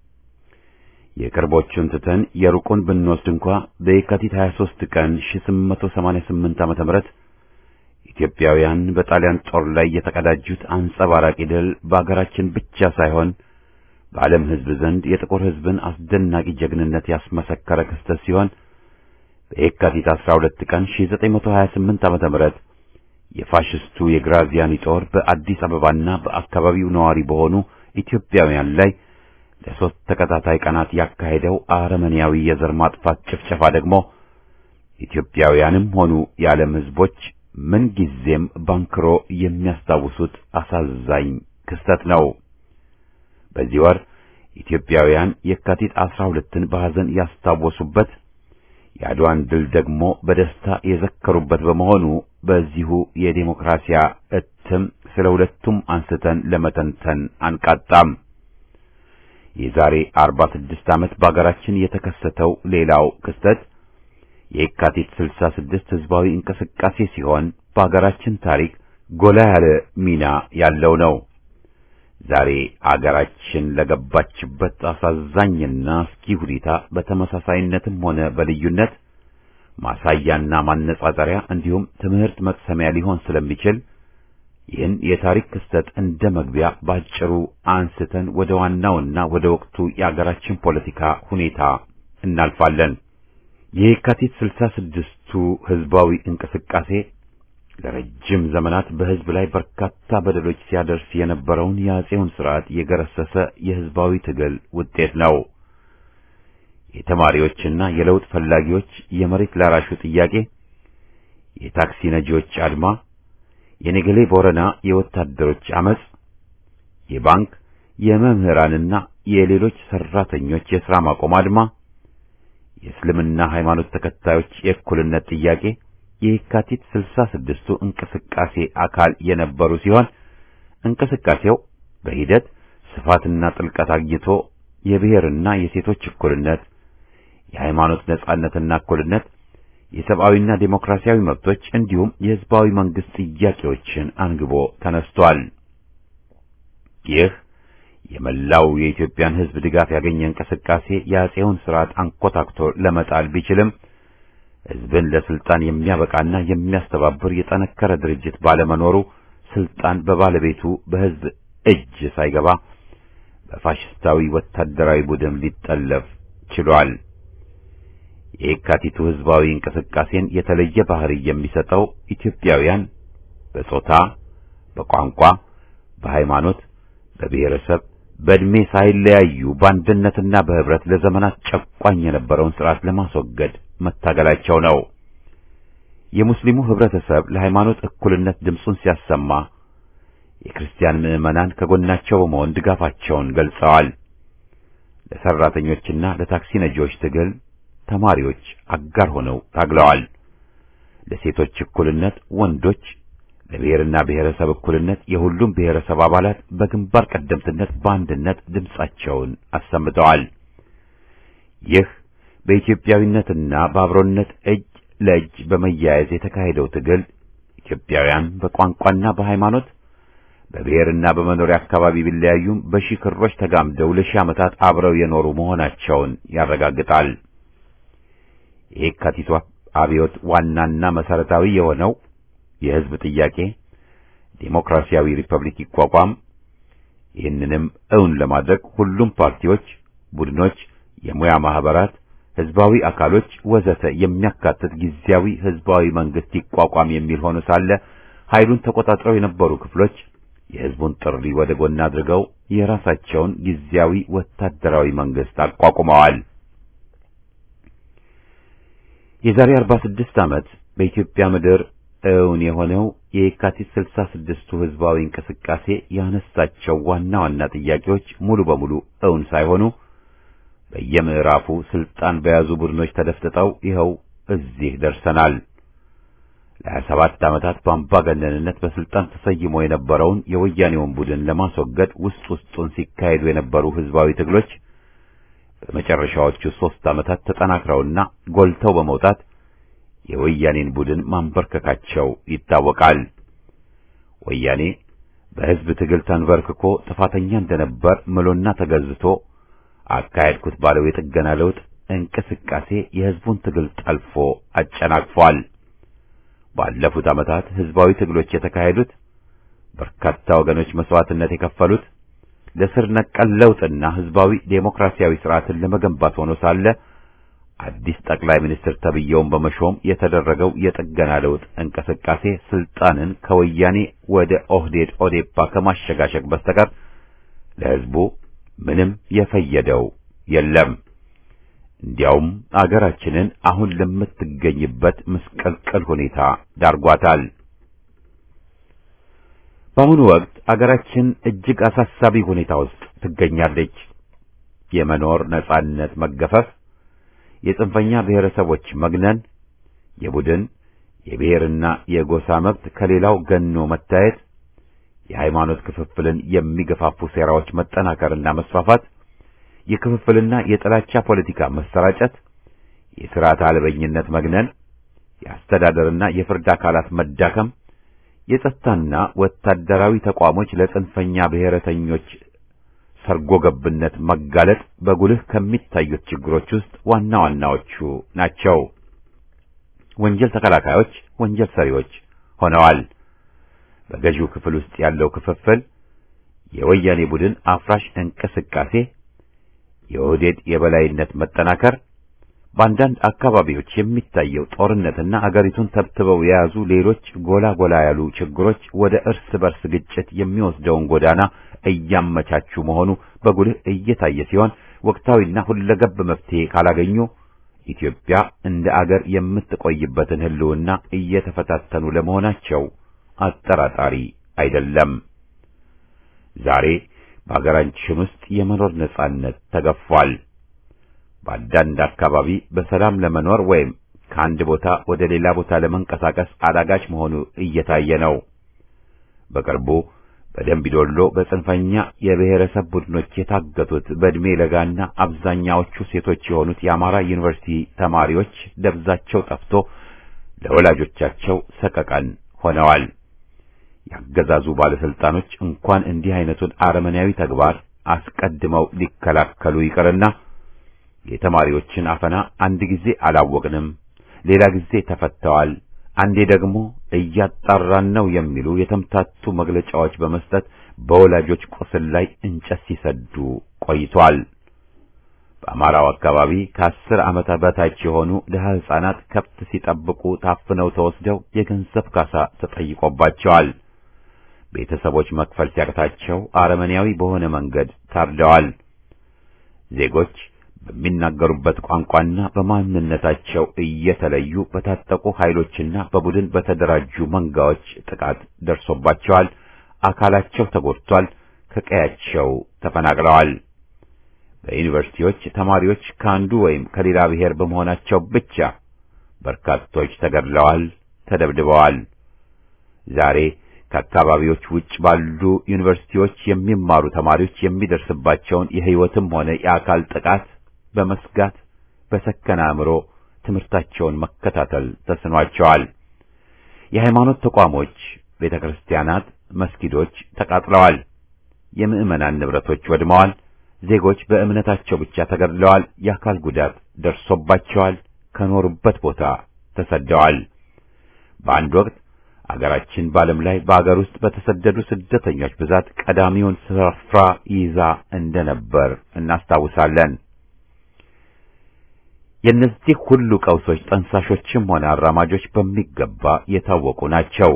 የቅርቦቹን ትተን የሩቁን ብንወስድ እንኳ በየካቲት 23 ቀን 1888 ዓመተ ምህረት ኢትዮጵያውያን በጣሊያን ጦር ላይ የተቀዳጁት አንጸባራቂ ድል በአገራችን ብቻ ሳይሆን በዓለም ሕዝብ ዘንድ የጥቁር ሕዝብን አስደናቂ ጀግንነት ያስመሰከረ ክስተት ሲሆን በየካቲት 12 ቀን 1928 ዓመተ ምህረት የፋሽስቱ የግራዚያኒ ጦር በአዲስ አበባና በአካባቢው ነዋሪ በሆኑ ኢትዮጵያውያን ላይ ለሶስት ተከታታይ ቀናት ያካሄደው አረመኔያዊ የዘር ማጥፋት ጭፍጨፋ ደግሞ ኢትዮጵያውያንም ሆኑ የዓለም ሕዝቦች ምንጊዜም ባንክሮ የሚያስታውሱት አሳዛኝ ክስተት ነው። በዚህ ወር ኢትዮጵያውያን የካቲት 12ን በሐዘን ያስታወሱበት የአድዋን ድል ደግሞ በደስታ የዘከሩበት በመሆኑ በዚሁ የዴሞክራሲያ እትም ስለ ሁለቱም አንስተን ለመተንተን አንቃጣም። የዛሬ 46 ዓመት በአገራችን የተከሰተው ሌላው ክስተት የካቲት 66 ህዝባዊ እንቅስቃሴ ሲሆን በአገራችን ታሪክ ጎላ ያለ ሚና ያለው ነው። ዛሬ አገራችን ለገባችበት አሳዛኝና አስጊ ሁኔታ በተመሳሳይነትም ሆነ በልዩነት ማሳያና ማነጻጸሪያ እንዲሁም ትምህርት መቅሰሚያ ሊሆን ስለሚችል ይህን የታሪክ ክስተት እንደ መግቢያ ባጭሩ አንስተን ወደ ዋናውና ወደ ወቅቱ የአገራችን ፖለቲካ ሁኔታ እናልፋለን። የካቲት ስልሳ ስድስቱ ህዝባዊ እንቅስቃሴ ለረጅም ዘመናት በህዝብ ላይ በርካታ በደሎች ሲያደርስ የነበረውን የአጼውን ስርዓት የገረሰሰ የህዝባዊ ትግል ውጤት ነው። የተማሪዎችና የለውጥ ፈላጊዎች የመሬት ላራሹ ጥያቄ፣ የታክሲ ነጂዎች አድማ፣ የነገሌ ቦረና የወታደሮች አመጽ፣ የባንክ የመምህራንና የሌሎች ሰራተኞች የሥራ ማቆም አድማ፣ የእስልምና ሃይማኖት ተከታዮች የእኩልነት ጥያቄ የካቲት ስልሳ ስድስቱ እንቅስቃሴ አካል የነበሩ ሲሆን እንቅስቃሴው በሂደት ስፋትና ጥልቀት አግኝቶ የብሔርና የሴቶች እኩልነት፣ የሃይማኖት ነጻነትና እኩልነት፣ የሰብአዊና ዴሞክራሲያዊ መብቶች እንዲሁም የህዝባዊ መንግስት ጥያቄዎችን አንግቦ ተነስቷል። ይህ የመላው የኢትዮጵያን ሕዝብ ድጋፍ ያገኘ እንቅስቃሴ የአፄውን ስርዓት አንኮታክቶ ለመጣል ቢችልም ሕዝብን ለስልጣን የሚያበቃና የሚያስተባብር የጠነከረ ድርጅት ባለመኖሩ ስልጣን በባለቤቱ በሕዝብ እጅ ሳይገባ በፋሽስታዊ ወታደራዊ ቡድን ሊጠለፍ ችሏል። የየካቲቱ ሕዝባዊ እንቅስቃሴን የተለየ ባህሪ የሚሰጠው ኢትዮጵያውያን በጾታ፣ በቋንቋ፣ በሃይማኖት፣ በብሔረሰብ፣ በዕድሜ ሳይለያዩ በአንድነትና በህብረት ለዘመናት ጨቋኝ የነበረውን ስርዓት ለማስወገድ መታገላቸው ነው። የሙስሊሙ ህብረተሰብ ለሃይማኖት እኩልነት ድምፁን ሲያሰማ የክርስቲያን ምዕመናን ከጎናቸው በመሆን ድጋፋቸውን ገልጸዋል። ለሰራተኞችና ለታክሲ ነጂዎች ትግል ተማሪዎች አጋር ሆነው ታግለዋል። ለሴቶች እኩልነት ወንዶች፣ ለብሔርና ብሔረሰብ እኩልነት የሁሉም ብሔረሰብ አባላት በግንባር ቀደምትነት በአንድነት ድምፃቸውን አሰምተዋል። ይህ በኢትዮጵያዊነትና በአብሮነት እጅ ለእጅ በመያያዝ የተካሄደው ትግል ኢትዮጵያውያን በቋንቋና በሃይማኖት በብሔርና በመኖሪያ አካባቢ ቢለያዩም በሺህ ክሮች ተጋምደው ለሺህ ዓመታት አብረው የኖሩ መሆናቸውን ያረጋግጣል። የየካቲቱ አብዮት ዋናና መሰረታዊ የሆነው የህዝብ ጥያቄ ዴሞክራሲያዊ ሪፐብሊክ ይቋቋም፣ ይህንንም እውን ለማድረግ ሁሉም ፓርቲዎች፣ ቡድኖች፣ የሙያ ማህበራት፣ ህዝባዊ አካሎች ወዘተ የሚያካትት ጊዜያዊ ህዝባዊ መንግስት ይቋቋም የሚል ሆኖ ሳለ ኃይሉን ተቆጣጥረው የነበሩ ክፍሎች የህዝቡን ጥሪ ወደ ጎን አድርገው የራሳቸውን ጊዜያዊ ወታደራዊ መንግስት አቋቁመዋል። የዛሬ 46 ዓመት በኢትዮጵያ ምድር እውን የሆነው የየካቲት 66ቱ ህዝባዊ እንቅስቃሴ ያነሳቸው ዋና ዋና ጥያቄዎች ሙሉ በሙሉ እውን ሳይሆኑ በየምዕራፉ ስልጣን በያዙ ቡድኖች ተደፍጥጠው ይኸው እዚህ ደርሰናል። ለ27 ዓመታት በአምባገነንነት በስልጣን ተሰይሞ የነበረውን የወያኔውን ቡድን ለማስወገድ ውስጥ ውስጡን ሲካሄዱ የነበሩ ህዝባዊ ትግሎች በመጨረሻዎቹ ሦስት ዓመታት ተጠናክረውና ጎልተው በመውጣት የወያኔን ቡድን ማንበርከካቸው ይታወቃል። ወያኔ በህዝብ ትግል ተንበርክኮ ጥፋተኛ እንደነበር ምሎና ተገዝቶ አካሄድኩት ባለው የጥገና ለውጥ እንቅስቃሴ የህዝቡን ትግል ጠልፎ አጨናቅፏል። ባለፉት ዓመታት ህዝባዊ ትግሎች የተካሄዱት በርካታ ወገኖች መስዋዕትነት የከፈሉት ለስር ነቀል ለውጥና ህዝባዊ ዴሞክራሲያዊ ስርዓትን ለመገንባት ሆኖ ሳለ አዲስ ጠቅላይ ሚኒስትር ተብየውን በመሾም የተደረገው የጥገና ለውጥ እንቅስቃሴ ስልጣንን ከወያኔ ወደ ኦህዴድ ኦዴፓ ከማሸጋሸግ በስተቀር ለህዝቡ ምንም የፈየደው የለም። እንዲያውም አገራችንን አሁን ለምትገኝበት ምስቅልቅል ሁኔታ ዳርጓታል። በአሁኑ ወቅት አገራችን እጅግ አሳሳቢ ሁኔታ ውስጥ ትገኛለች። የመኖር ነጻነት መገፈፍ፣ የጽንፈኛ ብሔረሰቦች መግነን፣ የቡድን የብሔርና የጎሳ መብት ከሌላው ገኖ መታየት፣ የሃይማኖት ክፍፍልን የሚገፋፉ ሴራዎች መጠናከርና መስፋፋት፣ የክፍፍልና የጥላቻ ፖለቲካ መሰራጨት፣ የሥርዓት አልበኝነት መግነን፣ የአስተዳደርና የፍርድ አካላት መዳከም፣ የጸጥታና ወታደራዊ ተቋሞች ለጽንፈኛ ብሔረተኞች ሰርጎ ገብነት መጋለጥ በጉልህ ከሚታዩት ችግሮች ውስጥ ዋና ዋናዎቹ ናቸው። ወንጀል ተከላካዮች ወንጀል ሰሪዎች ሆነዋል። በገዢው ክፍል ውስጥ ያለው ክፍፍል፣ የወያኔ ቡድን አፍራሽ እንቅስቃሴ፣ የኦህዴድ የበላይነት መጠናከር፣ በአንዳንድ አካባቢዎች የሚታየው ጦርነትና አገሪቱን ተብትበው የያዙ ሌሎች ጎላ ጎላ ያሉ ችግሮች ወደ እርስ በርስ ግጭት የሚወስደውን ጎዳና እያመቻቹ መሆኑ በጉልህ እየታየ ሲሆን ወቅታዊና ሁለገብ መፍትሄ ካላገኙ ኢትዮጵያ እንደ አገር የምትቆይበትን ሕልውና እየተፈታተኑ ለመሆናቸው አጠራጣሪ አይደለም። ዛሬ በአገራችን ውስጥ የመኖር ነጻነት ተገፏል። በአንዳንድ አካባቢ በሰላም ለመኖር ወይም ከአንድ ቦታ ወደ ሌላ ቦታ ለመንቀሳቀስ አዳጋች መሆኑ እየታየ ነው። በቅርቡ በደምቢዶሎ በጽንፈኛ የብሔረሰብ ቡድኖች የታገቱት በዕድሜ ለጋና አብዛኛዎቹ ሴቶች የሆኑት የአማራ ዩኒቨርሲቲ ተማሪዎች ደብዛቸው ጠፍቶ ለወላጆቻቸው ሰቀቀን ሆነዋል። ያገዛዙ ባለስልጣኖች እንኳን እንዲህ አይነቱን አረመኔያዊ ተግባር አስቀድመው ሊከላከሉ ይቅርና የተማሪዎችን አፈና አንድ ጊዜ አላወቅንም፣ ሌላ ጊዜ ተፈተዋል፣ አንዴ ደግሞ እያጣራን ነው የሚሉ የተምታቱ መግለጫዎች በመስጠት በወላጆች ቁስል ላይ እንጨት ሲሰዱ ቆይቷል። በአማራው አካባቢ ከአስር ዓመት በታች የሆኑ ድሀ ሕፃናት ከብት ሲጠብቁ ታፍነው ተወስደው የገንዘብ ካሳ ተጠይቆባቸዋል። ቤተሰቦች መክፈል ሲያቅታቸው አረመኔያዊ በሆነ መንገድ ታርደዋል። ዜጎች በሚናገሩበት ቋንቋና በማንነታቸው እየተለዩ በታጠቁ ኃይሎችና በቡድን በተደራጁ መንጋዎች ጥቃት ደርሶባቸዋል። አካላቸው ተጎድቷል። ከቀያቸው ተፈናቅለዋል። በዩኒቨርሲቲዎች ተማሪዎች ከአንዱ ወይም ከሌላ ብሔር በመሆናቸው ብቻ በርካቶች ተገድለዋል፣ ተደብድበዋል። ዛሬ ከአካባቢዎች ውጭ ባሉ ዩኒቨርሲቲዎች የሚማሩ ተማሪዎች የሚደርስባቸውን የሕይወትም ሆነ የአካል ጥቃት በመስጋት በሰከነ አእምሮ ትምህርታቸውን መከታተል ተስኗቸዋል። የሃይማኖት ተቋሞች፣ ቤተ ክርስቲያናት፣ መስጊዶች ተቃጥለዋል። የምዕመናን ንብረቶች ወድመዋል። ዜጎች በእምነታቸው ብቻ ተገድለዋል። የአካል ጉዳት ደርሶባቸዋል። ከኖሩበት ቦታ ተሰደዋል። በአንድ ወቅት አገራችን በዓለም ላይ በአገር ውስጥ በተሰደዱ ስደተኞች ብዛት ቀዳሚውን ስፍራ ይዛ እንደነበር እናስታውሳለን። የእነዚህ ሁሉ ቀውሶች ጠንሳሾችም ሆነ አራማጆች በሚገባ የታወቁ ናቸው።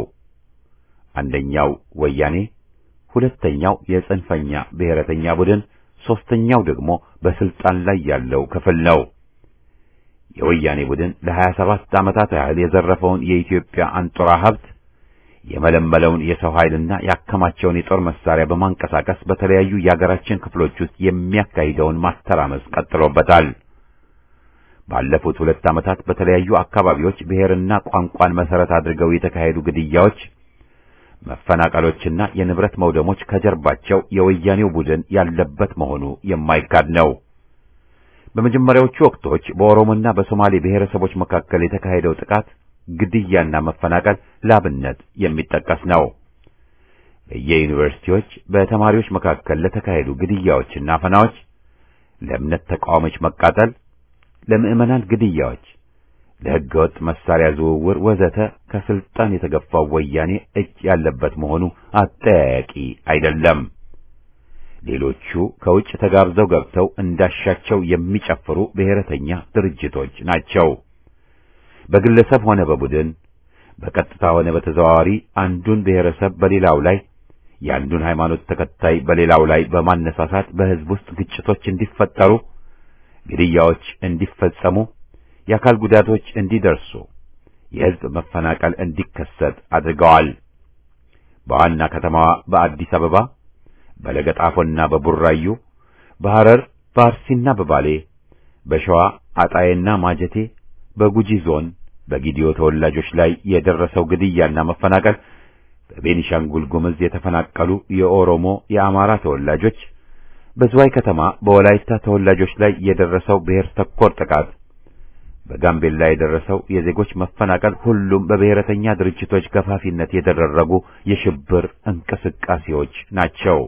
አንደኛው ወያኔ፣ ሁለተኛው የጽንፈኛ ብሔረተኛ ቡድን፣ ሦስተኛው ደግሞ በስልጣን ላይ ያለው ክፍል ነው። የወያኔ ቡድን ለሀያ ሰባት ዓመታት ያህል የዘረፈውን የኢትዮጵያ አንጡራ ሀብት የመለመለውን የሰው ኃይልና ያከማቸውን የጦር መሳሪያ በማንቀሳቀስ በተለያዩ የአገራችን ክፍሎች ውስጥ የሚያካሂደውን ማተራመስ ቀጥሎበታል። ባለፉት ሁለት ዓመታት በተለያዩ አካባቢዎች ብሔርና ቋንቋን መሠረት አድርገው የተካሄዱ ግድያዎች፣ መፈናቀሎችና የንብረት መውደሞች ከጀርባቸው የወያኔው ቡድን ያለበት መሆኑ የማይካድ ነው። በመጀመሪያዎቹ ወቅቶች በኦሮሞና በሶማሌ ብሔረሰቦች መካከል የተካሄደው ጥቃት፣ ግድያና መፈናቀል ላብነት የሚጠቀስ ነው። በየዩኒቨርሲቲዎች በተማሪዎች መካከል ለተካሄዱ ግድያዎችና አፈናዎች፣ ለእምነት ተቃዋሚዎች መቃጠል፣ ለምዕመናን ግድያዎች፣ ለሕገወጥ መሳሪያ ዝውውር ወዘተ ከስልጣን የተገፋው ወያኔ እጅ ያለበት መሆኑ አጠያያቂ አይደለም። ሌሎቹ ከውጭ ተጋብዘው ገብተው እንዳሻቸው የሚጨፍሩ ብሔረተኛ ድርጅቶች ናቸው። በግለሰብ ሆነ በቡድን በቀጥታ ሆነ በተዘዋዋሪ አንዱን ብሔረሰብ በሌላው ላይ የአንዱን ሃይማኖት ተከታይ በሌላው ላይ በማነሳሳት በሕዝብ ውስጥ ግጭቶች እንዲፈጠሩ፣ ግድያዎች እንዲፈጸሙ፣ የአካል ጉዳቶች እንዲደርሱ፣ የሕዝብ መፈናቀል እንዲከሰት አድርገዋል። በዋና ከተማዋ በአዲስ አበባ በለገጣፎና በቡራዩ፣ በሐረር በአርሲና በባሌ፣ በሸዋ አጣዬና ማጀቴ፣ በጉጂ ዞን በጊዲዮ ተወላጆች ላይ የደረሰው ግድያና መፈናቀል፣ በቤኒሻንጉል ጉምዝ የተፈናቀሉ የኦሮሞ የአማራ ተወላጆች፣ በዝዋይ ከተማ በወላይታ ተወላጆች ላይ የደረሰው ብሔር ተኮር ጥቃት፣ በጋምቤላ የደረሰው የዜጎች መፈናቀል ሁሉም በብሔረተኛ ድርጅቶች ገፋፊነት የተደረጉ የሽብር እንቅስቃሴዎች ናቸው።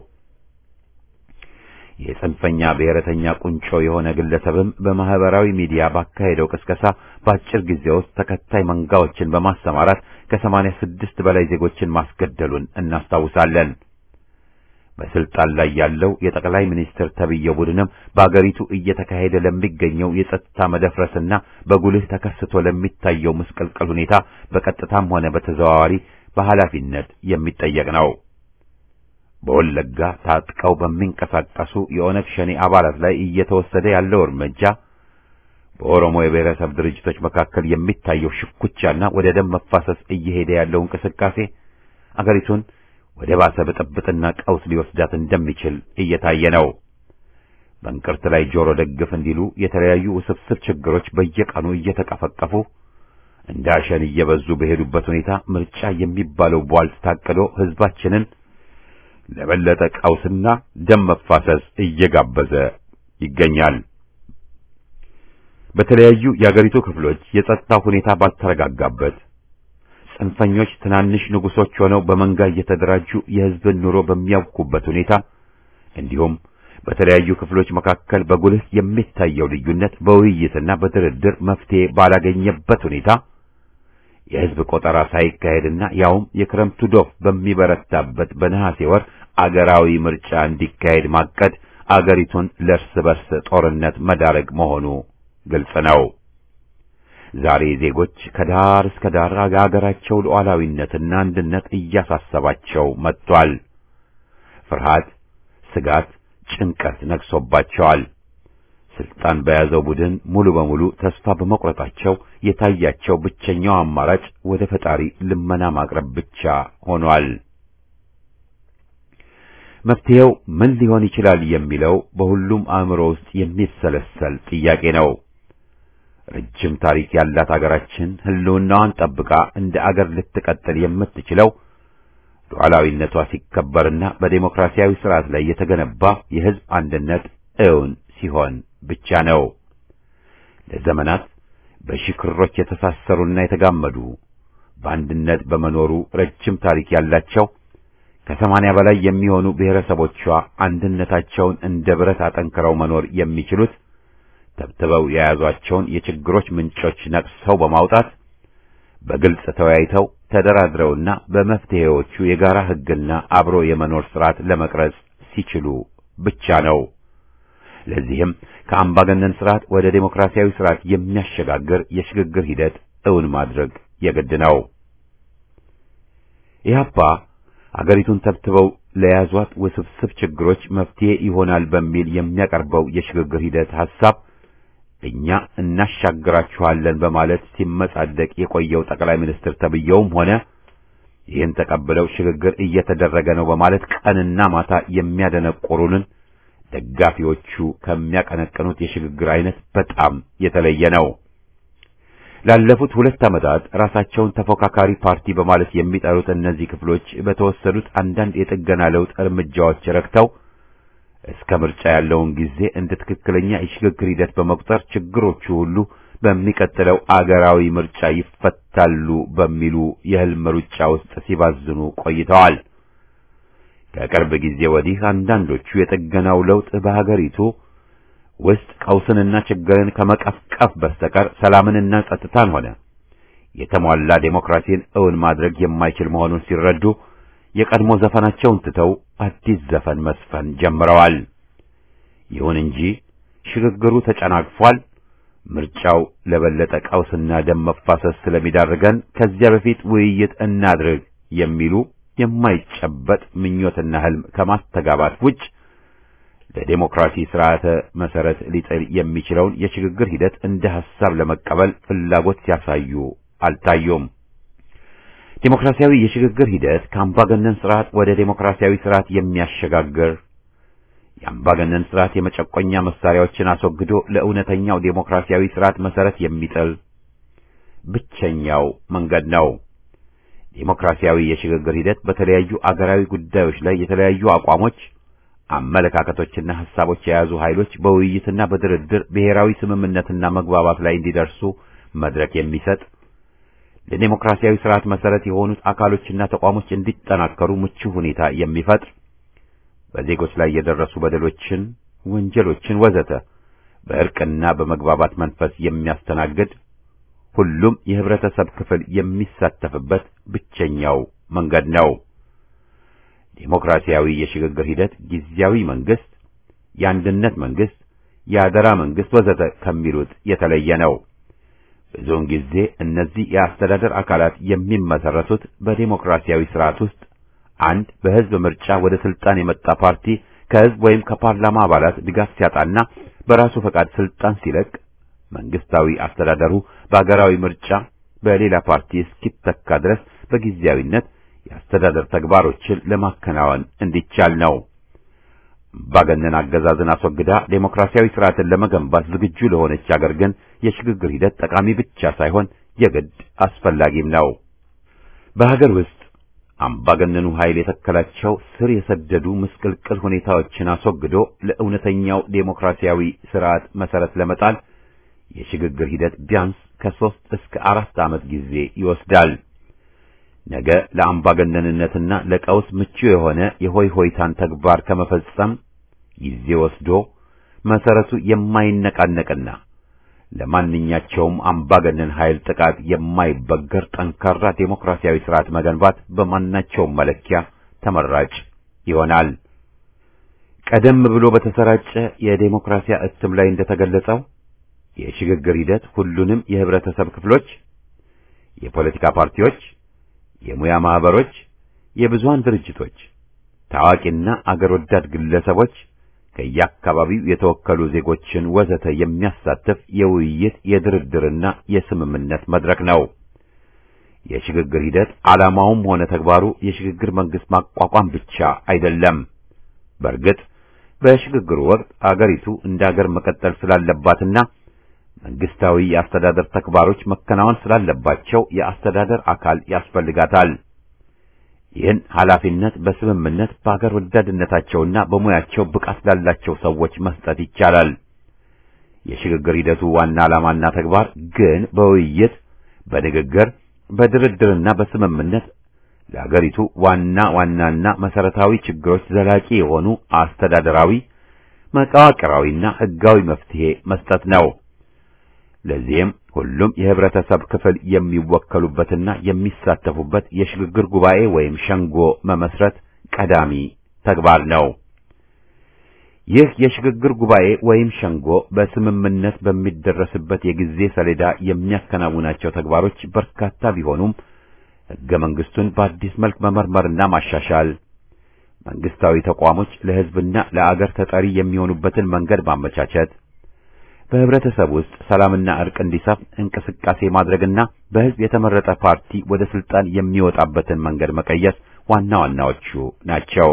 የጽንፈኛ ብሔረተኛ ቁንጮ የሆነ ግለሰብም በማህበራዊ ሚዲያ ባካሄደው ቅስቀሳ በአጭር ጊዜ ውስጥ ተከታይ መንጋዎችን በማሰማራት ከሰማንያ ስድስት በላይ ዜጎችን ማስገደሉን እናስታውሳለን። በስልጣን ላይ ያለው የጠቅላይ ሚኒስትር ተብዬው ቡድንም በአገሪቱ እየተካሄደ ለሚገኘው የጸጥታ መደፍረስና በጉልህ ተከስቶ ለሚታየው ምስቅልቅል ሁኔታ በቀጥታም ሆነ በተዘዋዋሪ በኃላፊነት የሚጠየቅ ነው። በወለጋ ታጥቀው በሚንቀሳቀሱ የኦነግ ሸኔ አባላት ላይ እየተወሰደ ያለው እርምጃ በኦሮሞ የብሔረሰብ ድርጅቶች መካከል የሚታየው ሽኩቻና ወደ ደም መፋሰስ እየሄደ ያለው እንቅስቃሴ አገሪቱን ወደ ባሰ ብጥብጥና ቀውስ ሊወስዳት እንደሚችል እየታየ ነው። በእንቅርት ላይ ጆሮ ደግፍ እንዲሉ የተለያዩ ውስብስብ ችግሮች በየቀኑ እየተቀፈቀፉ እንደ አሸን እየበዙ በሄዱበት ሁኔታ ምርጫ የሚባለው ቧልት ታቅዶ ሕዝባችንን ለበለጠ ቀውስና ደም መፋሰስ እየጋበዘ ይገኛል። በተለያዩ የአገሪቱ ክፍሎች የጸጥታ ሁኔታ ባልተረጋጋበት ጽንፈኞች ትናንሽ ንጉሶች ሆነው በመንጋ እየተደራጁ የሕዝብን ኑሮ በሚያውኩበት ሁኔታ እንዲሁም በተለያዩ ክፍሎች መካከል በጉልህ የሚታየው ልዩነት በውይይትና በድርድር መፍትሄ ባላገኘበት ሁኔታ የሕዝብ ቆጠራ ሳይካሄድና ያውም የክረምቱ ዶፍ በሚበረታበት በነሐሴ ወር አገራዊ ምርጫ እንዲካሄድ ማቀድ አገሪቱን ለእርስ በርስ ጦርነት መዳረግ መሆኑ ግልጽ ነው። ዛሬ ዜጎች ከዳር እስከ ዳር የአገራቸው ሉዓላዊነትና አንድነት እያሳሰባቸው መጥቷል። ፍርሃት፣ ስጋት፣ ጭንቀት ነግሶባቸዋል። ስልጣን በያዘው ቡድን ሙሉ በሙሉ ተስፋ በመቁረጣቸው የታያቸው ብቸኛው አማራጭ ወደ ፈጣሪ ልመና ማቅረብ ብቻ ሆኗል። መፍትሄው ምን ሊሆን ይችላል የሚለው በሁሉም አእምሮ ውስጥ የሚሰለሰል ጥያቄ ነው። ረጅም ታሪክ ያላት አገራችን ሕልውናዋን ጠብቃ እንደ አገር ልትቀጥል የምትችለው ሉዓላዊነቷ ሲከበርና በዴሞክራሲያዊ ስርዓት ላይ የተገነባ የሕዝብ አንድነት እውን ሲሆን ብቻ ነው። ለዘመናት በሺህ ክሮች የተሳሰሩና የተጋመዱ በአንድነት በመኖሩ ረጅም ታሪክ ያላቸው ከሰማንያ በላይ የሚሆኑ ብሔረሰቦቿ አንድነታቸውን እንደ ብረት አጠንክረው መኖር የሚችሉት ተብትበው የያዟቸውን የችግሮች ምንጮች ነቅሰው በማውጣት በግልጽ ተወያይተው ተደራድረውና በመፍትሄዎቹ የጋራ ሕግና አብሮ የመኖር ስርዓት ለመቅረጽ ሲችሉ ብቻ ነው። ለዚህም ከአምባገነን ስርዓት ወደ ዴሞክራሲያዊ ስርዓት የሚያሸጋግር የሽግግር ሂደት እውን ማድረግ የግድ ነው። ኢህአፓ አገሪቱን ተብትበው ለያዟት ውስብስብ ችግሮች መፍትሄ ይሆናል በሚል የሚያቀርበው የሽግግር ሂደት ሐሳብ እኛ እናሻግራችኋለን በማለት ሲመጻደቅ የቆየው ጠቅላይ ሚኒስትር ተብየውም ሆነ ይህን ተቀብለው ሽግግር እየተደረገ ነው በማለት ቀንና ማታ የሚያደነቆሩንን ደጋፊዎቹ ከሚያቀነቅኑት የሽግግር አይነት በጣም የተለየ ነው። ላለፉት ሁለት ዓመታት ራሳቸውን ተፎካካሪ ፓርቲ በማለት የሚጠሩት እነዚህ ክፍሎች በተወሰዱት አንዳንድ የጥገና ለውጥ እርምጃዎች ረክተው እስከ ምርጫ ያለውን ጊዜ እንደ ትክክለኛ የሽግግር ሂደት በመቁጠር ችግሮቹ ሁሉ በሚቀጥለው አገራዊ ምርጫ ይፈታሉ በሚሉ የህልም ሩጫ ውስጥ ሲባዝኑ ቆይተዋል። ከቅርብ ጊዜ ወዲህ አንዳንዶቹ የጥገናው ለውጥ በሀገሪቱ ውስጥ ቀውስንና ችግርን ከመቀፍቀፍ በስተቀር ሰላምንና ጸጥታን ሆነ የተሟላ ዴሞክራሲን እውን ማድረግ የማይችል መሆኑን ሲረዱ የቀድሞ ዘፈናቸውን ትተው አዲስ ዘፈን መስፈን ጀምረዋል። ይሁን እንጂ ሽግግሩ ተጨናግፏል። ምርጫው ለበለጠ ቀውስና ደም መፋሰስ ስለሚዳርገን ከዚያ በፊት ውይይት እናድርግ የሚሉ የማይጨበጥ ምኞትና ህልም ከማስተጋባት ውጭ ለዴሞክራሲ ስርዓተ መሰረት ሊጥል የሚችለውን የሽግግር ሂደት እንደ ሐሳብ ለመቀበል ፍላጎት ሲያሳዩ አልታዩም። ዴሞክራሲያዊ የሽግግር ሂደት ከአምባገነን ስርዓት ወደ ዴሞክራሲያዊ ስርዓት የሚያሸጋግር የአምባገነን ስርዓት የመጨቆኛ መሳሪያዎችን አስወግዶ ለእውነተኛው ዴሞክራሲያዊ ስርዓት መሰረት የሚጥል ብቸኛው መንገድ ነው። ዴሞክራሲያዊ የሽግግር ሂደት በተለያዩ አገራዊ ጉዳዮች ላይ የተለያዩ አቋሞች፣ አመለካከቶችና ሐሳቦች የያዙ ኃይሎች በውይይትና በድርድር ብሔራዊ ስምምነትና መግባባት ላይ እንዲደርሱ መድረክ የሚሰጥ ለዴሞክራሲያዊ ስርዓት መሰረት የሆኑት አካሎችና ተቋሞች እንዲጠናከሩ ምቹ ሁኔታ የሚፈጥር በዜጎች ላይ የደረሱ በደሎችን፣ ወንጀሎችን ወዘተ በእርቅና በመግባባት መንፈስ የሚያስተናግድ ሁሉም የህብረተሰብ ክፍል የሚሳተፍበት ብቸኛው መንገድ ነው። ዴሞክራሲያዊ የሽግግር ሂደት ጊዜያዊ መንግስት፣ የአንድነት መንግስት፣ የአደራ መንግስት ወዘተ ከሚሉት የተለየ ነው። ብዙውን ጊዜ እነዚህ የአስተዳደር አካላት የሚመሰረቱት በዴሞክራሲያዊ ስርዓት ውስጥ አንድ በህዝብ ምርጫ ወደ ስልጣን የመጣ ፓርቲ ከህዝብ ወይም ከፓርላማ አባላት ድጋፍ ሲያጣና በራሱ ፈቃድ ስልጣን ሲለቅ መንግስታዊ አስተዳደሩ በአገራዊ ምርጫ በሌላ ፓርቲ እስኪተካ ድረስ በጊዜያዊነት የአስተዳደር ተግባሮችን ለማከናወን እንዲቻል ነው። አምባገነን አገዛዝን አስወግዳ ዴሞክራሲያዊ ስርዓትን ለመገንባት ዝግጁ ለሆነች አገር ግን የሽግግር ሂደት ጠቃሚ ብቻ ሳይሆን የግድ አስፈላጊም ነው። በሀገር ውስጥ አምባገነኑ ኃይል የተከላቸው ስር የሰደዱ ምስቅልቅል ሁኔታዎችን አስወግዶ ለእውነተኛው ዴሞክራሲያዊ ስርዓት መሰረት ለመጣል የሽግግር ሂደት ቢያንስ ከሦስት እስከ አራት ዓመት ጊዜ ይወስዳል። ነገ ለአምባገነንነትና ለቀውስ ምቹ የሆነ የሆይ ሆይታን ተግባር ከመፈጸም ጊዜ ወስዶ መሰረቱ የማይነቃነቅና ለማንኛቸውም አምባገነን ኃይል ጥቃት የማይበገር ጠንካራ ዴሞክራሲያዊ ስርዓት መገንባት በማናቸውም መለኪያ ተመራጭ ይሆናል። ቀደም ብሎ በተሰራጨ የዴሞክራሲያ እትም ላይ እንደተገለጸው የሽግግር ሂደት ሁሉንም የህብረተሰብ ክፍሎች፣ የፖለቲካ ፓርቲዎች፣ የሙያ ማህበሮች፣ የብዙሃን ድርጅቶች፣ ታዋቂና አገር ወዳድ ግለሰቦች ከየአካባቢው የተወከሉ ዜጎችን ወዘተ የሚያሳትፍ የውይይት የድርድርና የስምምነት መድረክ ነው። የሽግግር ሂደት ዓላማውም ሆነ ተግባሩ የሽግግር መንግስት ማቋቋም ብቻ አይደለም። በእርግጥ በሽግግሩ ወቅት አገሪቱ እንደ አገር መቀጠል ስላለባትና መንግስታዊ የአስተዳደር ተግባሮች መከናወን ስላለባቸው የአስተዳደር አካል ያስፈልጋታል። ይህን ኃላፊነት በስምምነት በአገር ወዳድነታቸውና በሙያቸው ብቃት ላላቸው ሰዎች መስጠት ይቻላል። የሽግግር ሂደቱ ዋና ዓላማና ተግባር ግን በውይይት በንግግር በድርድርና በስምምነት ለአገሪቱ ዋና ዋናና መሰረታዊ ችግሮች ዘላቂ የሆኑ አስተዳደራዊ፣ መዋቅራዊና ሕጋዊ መፍትሄ መስጠት ነው። ለዚህም ሁሉም የህብረተሰብ ክፍል የሚወከሉበትና የሚሳተፉበት የሽግግር ጉባኤ ወይም ሸንጎ መመስረት ቀዳሚ ተግባር ነው። ይህ የሽግግር ጉባኤ ወይም ሸንጎ በስምምነት በሚደረስበት የጊዜ ሰሌዳ የሚያከናውናቸው ተግባሮች በርካታ ቢሆኑም ሕገ መንግስቱን በአዲስ መልክ መመርመርና ማሻሻል፣ መንግስታዊ ተቋሞች ለህዝብና ለአገር ተጠሪ የሚሆኑበትን መንገድ ማመቻቸት በህብረተሰብ ውስጥ ሰላምና እርቅ እንዲሰፍን እንቅስቃሴ ማድረግና በህዝብ የተመረጠ ፓርቲ ወደ ስልጣን የሚወጣበትን መንገድ መቀየስ ዋና ዋናዎቹ ናቸው።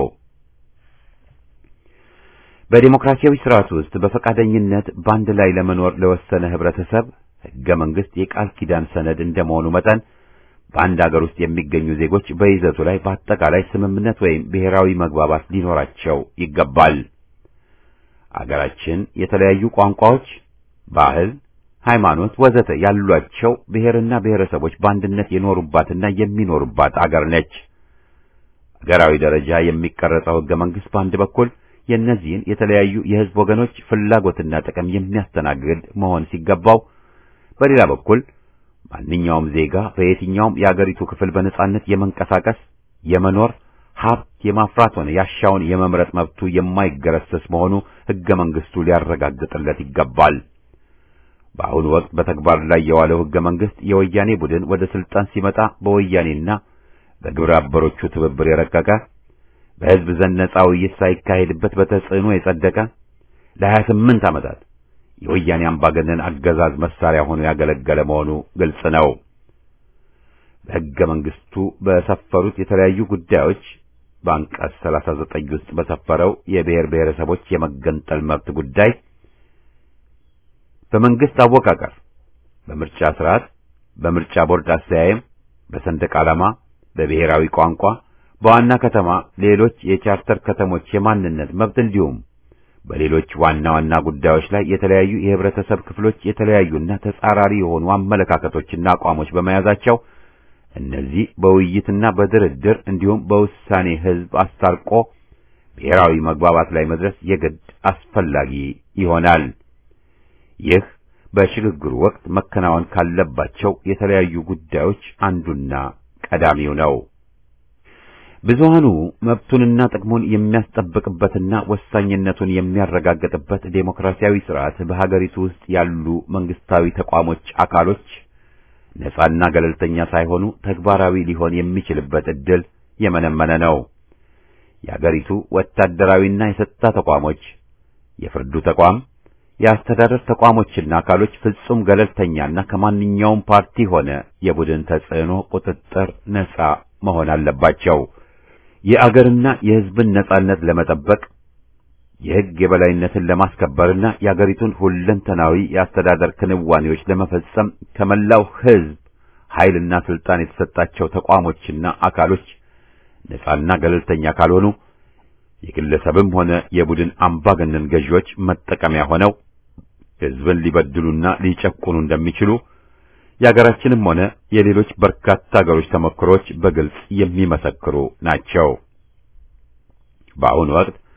በዲሞክራሲያዊ ስርዓት ውስጥ በፈቃደኝነት በአንድ ላይ ለመኖር ለወሰነ ህብረተሰብ ህገ መንግስት የቃል ኪዳን ሰነድ እንደመሆኑ መጠን በአንድ አገር ውስጥ የሚገኙ ዜጎች በይዘቱ ላይ በአጠቃላይ ስምምነት ወይም ብሔራዊ መግባባት ሊኖራቸው ይገባል። አገራችን የተለያዩ ቋንቋዎች ባህል፣ ሃይማኖት፣ ወዘተ ያሏቸው ብሔርና ብሔረሰቦች በአንድነት የኖሩባትና የሚኖሩባት አገር ነች። አገራዊ ደረጃ የሚቀረጸው ህገ መንግስት በአንድ በኩል የእነዚህን የተለያዩ የህዝብ ወገኖች ፍላጎትና ጥቅም የሚያስተናግድ መሆን ሲገባው፣ በሌላ በኩል ማንኛውም ዜጋ በየትኛውም የአገሪቱ ክፍል በነጻነት የመንቀሳቀስ የመኖር ሀብት የማፍራት ሆነ ያሻውን የመምረጥ መብቱ የማይገረሰስ መሆኑ ህገ መንግስቱ ሊያረጋግጥለት ይገባል። በአሁኑ ወቅት በተግባር ላይ የዋለው ህገ መንግስት የወያኔ ቡድን ወደ ስልጣን ሲመጣ በወያኔና በግብረ አበሮቹ ትብብር የረቀቀ በህዝብ ዘንድ ነጻ ውይይት ሳይካሄድበት በተጽዕኖ የጸደቀ ለሀያ ስምንት ዓመታት የወያኔ አምባገነን አገዛዝ መሳሪያ ሆኖ ያገለገለ መሆኑ ግልጽ ነው። በህገ መንግስቱ በሰፈሩት የተለያዩ ጉዳዮች በአንቀጽ 39 ውስጥ በሰፈረው የብሔር ብሔረሰቦች የመገንጠል መብት ጉዳይ በመንግስት አወቃቀር፣ በምርጫ ስርዓት፣ በምርጫ ቦርድ አስተያየም፣ በሰንደቅ ዓላማ፣ በብሔራዊ ቋንቋ፣ በዋና ከተማ ሌሎች የቻርተር ከተሞች የማንነት መብት እንዲሁም በሌሎች ዋና ዋና ጉዳዮች ላይ የተለያዩ የህብረተሰብ ክፍሎች የተለያዩና ተጻራሪ የሆኑ አመለካከቶችና አቋሞች በመያዛቸው እነዚህ በውይይትና በድርድር እንዲሁም በውሳኔ ህዝብ አስታርቆ ብሔራዊ መግባባት ላይ መድረስ የግድ አስፈላጊ ይሆናል። ይህ በሽግግሩ ወቅት መከናወን ካለባቸው የተለያዩ ጉዳዮች አንዱና ቀዳሚው ነው። ብዙሃኑ መብቱንና ጥቅሙን የሚያስጠብቅበትና ወሳኝነቱን የሚያረጋግጥበት ዴሞክራሲያዊ ስርዓት በሀገሪቱ ውስጥ ያሉ መንግስታዊ ተቋሞች አካሎች ነጻና ገለልተኛ ሳይሆኑ ተግባራዊ ሊሆን የሚችልበት ዕድል የመነመነ ነው። የአገሪቱ ወታደራዊና የጸጥታ ተቋሞች፣ የፍርዱ ተቋም፣ የአስተዳደር ተቋሞችና አካሎች ፍጹም ገለልተኛና ከማንኛውም ፓርቲ ሆነ የቡድን ተጽዕኖ ቁጥጥር ነጻ መሆን አለባቸው። የአገርና የሕዝብን ነጻነት ለመጠበቅ የሕግ የበላይነትን ለማስከበርና የአገሪቱን ሁለንተናዊ የአስተዳደር ክንዋኔዎች ለመፈጸም ከመላው ሕዝብ ኃይልና ስልጣን የተሰጣቸው ተቋሞችና አካሎች ነጻና ገለልተኛ ካልሆኑ የግለሰብም ሆነ የቡድን አምባገነን ገዢዎች መጠቀሚያ ሆነው ሕዝብን ሊበድሉና ሊጨቁኑ እንደሚችሉ የአገራችንም ሆነ የሌሎች በርካታ አገሮች ተሞክሮች በግልጽ የሚመሰክሩ ናቸው። በአሁኑ ወቅት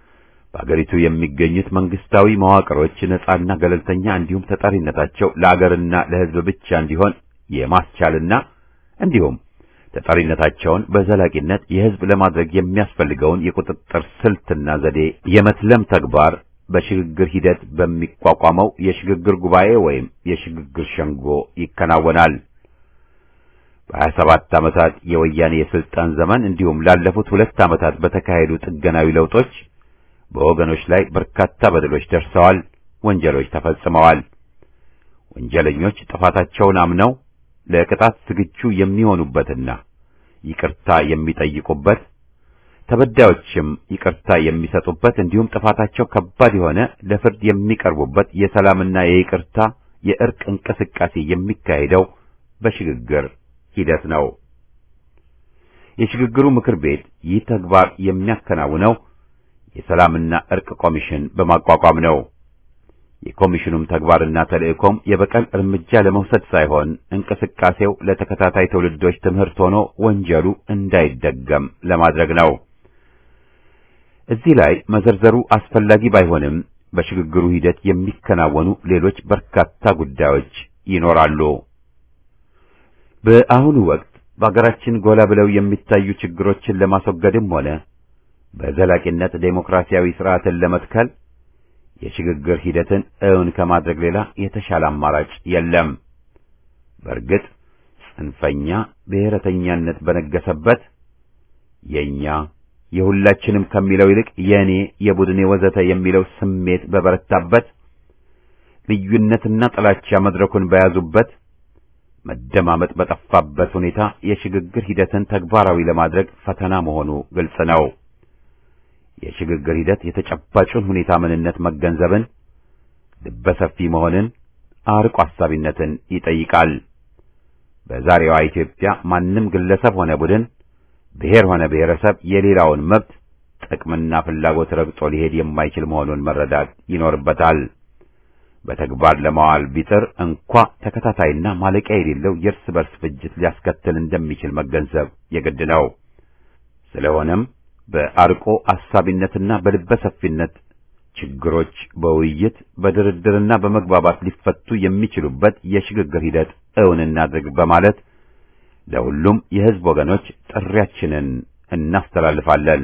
በአገሪቱ የሚገኙት መንግስታዊ መዋቅሮች ነጻና ገለልተኛ እንዲሁም ተጠሪነታቸው ለአገርና ለሕዝብ ብቻ እንዲሆን የማስቻልና እንዲሁም ተጠሪነታቸውን በዘላቂነት የሕዝብ ለማድረግ የሚያስፈልገውን የቁጥጥር ስልትና ዘዴ የመትለም ተግባር በሽግግር ሂደት በሚቋቋመው የሽግግር ጉባኤ ወይም የሽግግር ሸንጎ ይከናወናል። በሀያ ሰባት ዓመታት የወያኔ የስልጣን ዘመን እንዲሁም ላለፉት ሁለት ዓመታት በተካሄዱ ጥገናዊ ለውጦች በወገኖች ላይ በርካታ በደሎች ደርሰዋል፣ ወንጀሎች ተፈጽመዋል። ወንጀለኞች ጥፋታቸውን አምነው ለቅጣት ዝግጁ የሚሆኑበትና ይቅርታ የሚጠይቁበት ተበዳዮችም ይቅርታ የሚሰጡበት እንዲሁም ጥፋታቸው ከባድ የሆነ ለፍርድ የሚቀርቡበት የሰላምና የይቅርታ የእርቅ እንቅስቃሴ የሚካሄደው በሽግግር ሂደት ነው። የሽግግሩ ምክር ቤት ይህ ተግባር የሚያከናውነው የሰላምና እርቅ ኮሚሽን በማቋቋም ነው። የኮሚሽኑም ተግባርና ተልእኮም የበቀል እርምጃ ለመውሰድ ሳይሆን እንቅስቃሴው ለተከታታይ ትውልዶች ትምህርት ሆኖ ወንጀሉ እንዳይደገም ለማድረግ ነው። እዚህ ላይ መዘርዘሩ አስፈላጊ ባይሆንም በሽግግሩ ሂደት የሚከናወኑ ሌሎች በርካታ ጉዳዮች ይኖራሉ። በአሁኑ ወቅት በአገራችን ጎላ ብለው የሚታዩ ችግሮችን ለማስወገድም ሆነ በዘላቂነት ዴሞክራሲያዊ ስርዓትን ለመትከል የሽግግር ሂደትን እውን ከማድረግ ሌላ የተሻለ አማራጭ የለም። በእርግጥ ጽንፈኛ ብሔረተኛነት በነገሰበት የኛ የሁላችንም ከሚለው ይልቅ የእኔ፣ የቡድኔ ወዘተ የሚለው ስሜት በበረታበት ልዩነትና ጥላቻ መድረኩን በያዙበት መደማመጥ በጠፋበት ሁኔታ የሽግግር ሂደትን ተግባራዊ ለማድረግ ፈተና መሆኑ ግልጽ ነው። የሽግግር ሂደት የተጨባጩን ሁኔታ ምንነት መገንዘብን፣ ልበሰፊ መሆንን፣ አርቆ አሳቢነትን ይጠይቃል። በዛሬዋ ኢትዮጵያ ማንም ግለሰብ ሆነ ቡድን፣ ብሔር ሆነ ብሔረሰብ የሌላውን መብት ጥቅምና ፍላጎት ረግጦ ሊሄድ የማይችል መሆኑን መረዳት ይኖርበታል። በተግባር ለማዋል ቢጥር እንኳ ተከታታይና ማለቂያ የሌለው የእርስ በርስ ፍጅት ሊያስከትል እንደሚችል መገንዘብ የግድ ነው። ስለሆነም በአርቆ አሳቢነትና በልበ ሰፊነት ችግሮች በውይይት በድርድርና በመግባባት ሊፈቱ የሚችሉበት የሽግግር ሂደት እውን እናድርግ በማለት ለሁሉም የሕዝብ ወገኖች ጥሪያችንን እናስተላልፋለን።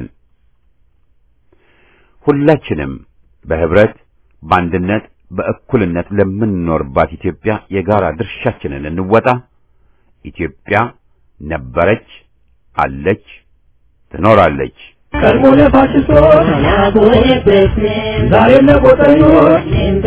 ሁላችንም በህብረት በአንድነት በእኩልነት ለምንኖርባት ኢትዮጵያ የጋራ ድርሻችንን እንወጣ። ኢትዮጵያ ነበረች፣ አለች፣ ትኖራለች። ቀድሞ ለፋሽስቶች ዛሬም ለቆጠኞች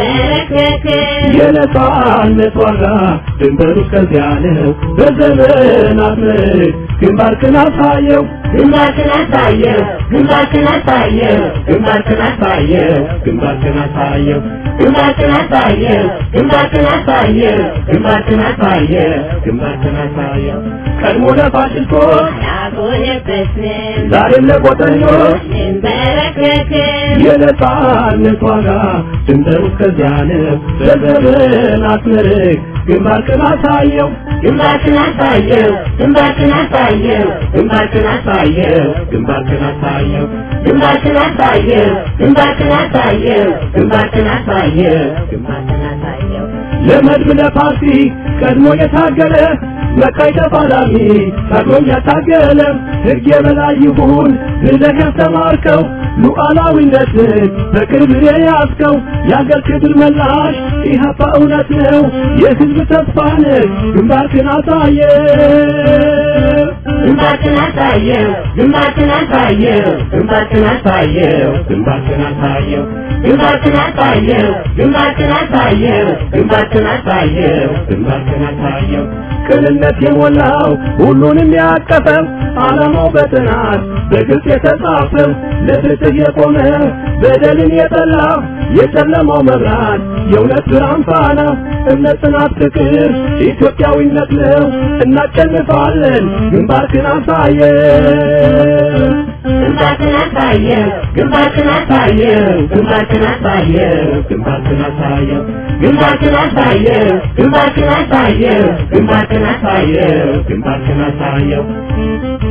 የነጻነት ዋጋ ድንበሩ እስከዚያ ነው። በዘመናት ምርክ ግንባርክን አሳየው ግንባርክን አሳየው ግንባርክን አሳየው ግንባርክን አሳየው ግንባርክን አሳየው ግንባርክን አሳየው ግንባርክን አሳየው ግንባርክን አሳየው ግንባርክን አሳየው ቀድሞ ለፋሽስቶች አልቆየበትም ዛሬም ለቆጠኞች እንበረከክም የነጻነት ዋጋ ድንበሩ እስከዚያ ነው። በዘመናት ምርክ ግንባርክን አሳየው ግንባርክን አሳየው ግንባርክን አሳየው ግንባርክን አሳየው ግንባርክን አሳየው ግንባርክን አሳየው ግንባርክን አሳየው ግንባርክን አሳየው ግንባርክን አሳየው ለመድብ ለፓርቲ ቀድሞ የታገለ መቃይ ተፋላሚ ቀድሞም ያታገለ ሕግ የበላይ ይሁን ብለህ ያስተማርከው ሉዓላዊነትን በክብር የያዝከው የአገር ክብር መላሽ ኢህአፓ እውነት ነው የሕዝብ ተስፋ ነህ ግንባርክን አሳየ ግንባርክን አሳየው ግንባርክን አሳየው ግንባርክን አሳየው ግንባርክን አሳየው ግንባርክን አሳየው ግንባርክን አሳየው ግንባርክን አሳየው ግንባርክን አሳየው ቅንነት የሞላው ሁሉንም ያቀፈው ዓላማው በጥናት በግልጽ የተጻፈው ለፍትህ የቆመ በደልን የጠላ የጨለማው መብራት የእውነት ብርሃን ፋና እምነት፣ ጽናት፣ ፍቅር ኢትዮጵያዊነት ነው። እናሸንፋለን። ግንባርክን አሳየው ግንባርክን አሳየው ግንባርክን አሳየው ግንባርክን አሳየው ግንባርክን አሳየው ግንባርክን አሳየው ግንባርክን አሳየው ግንባርክን አሳየው ግንባርክን አሳየው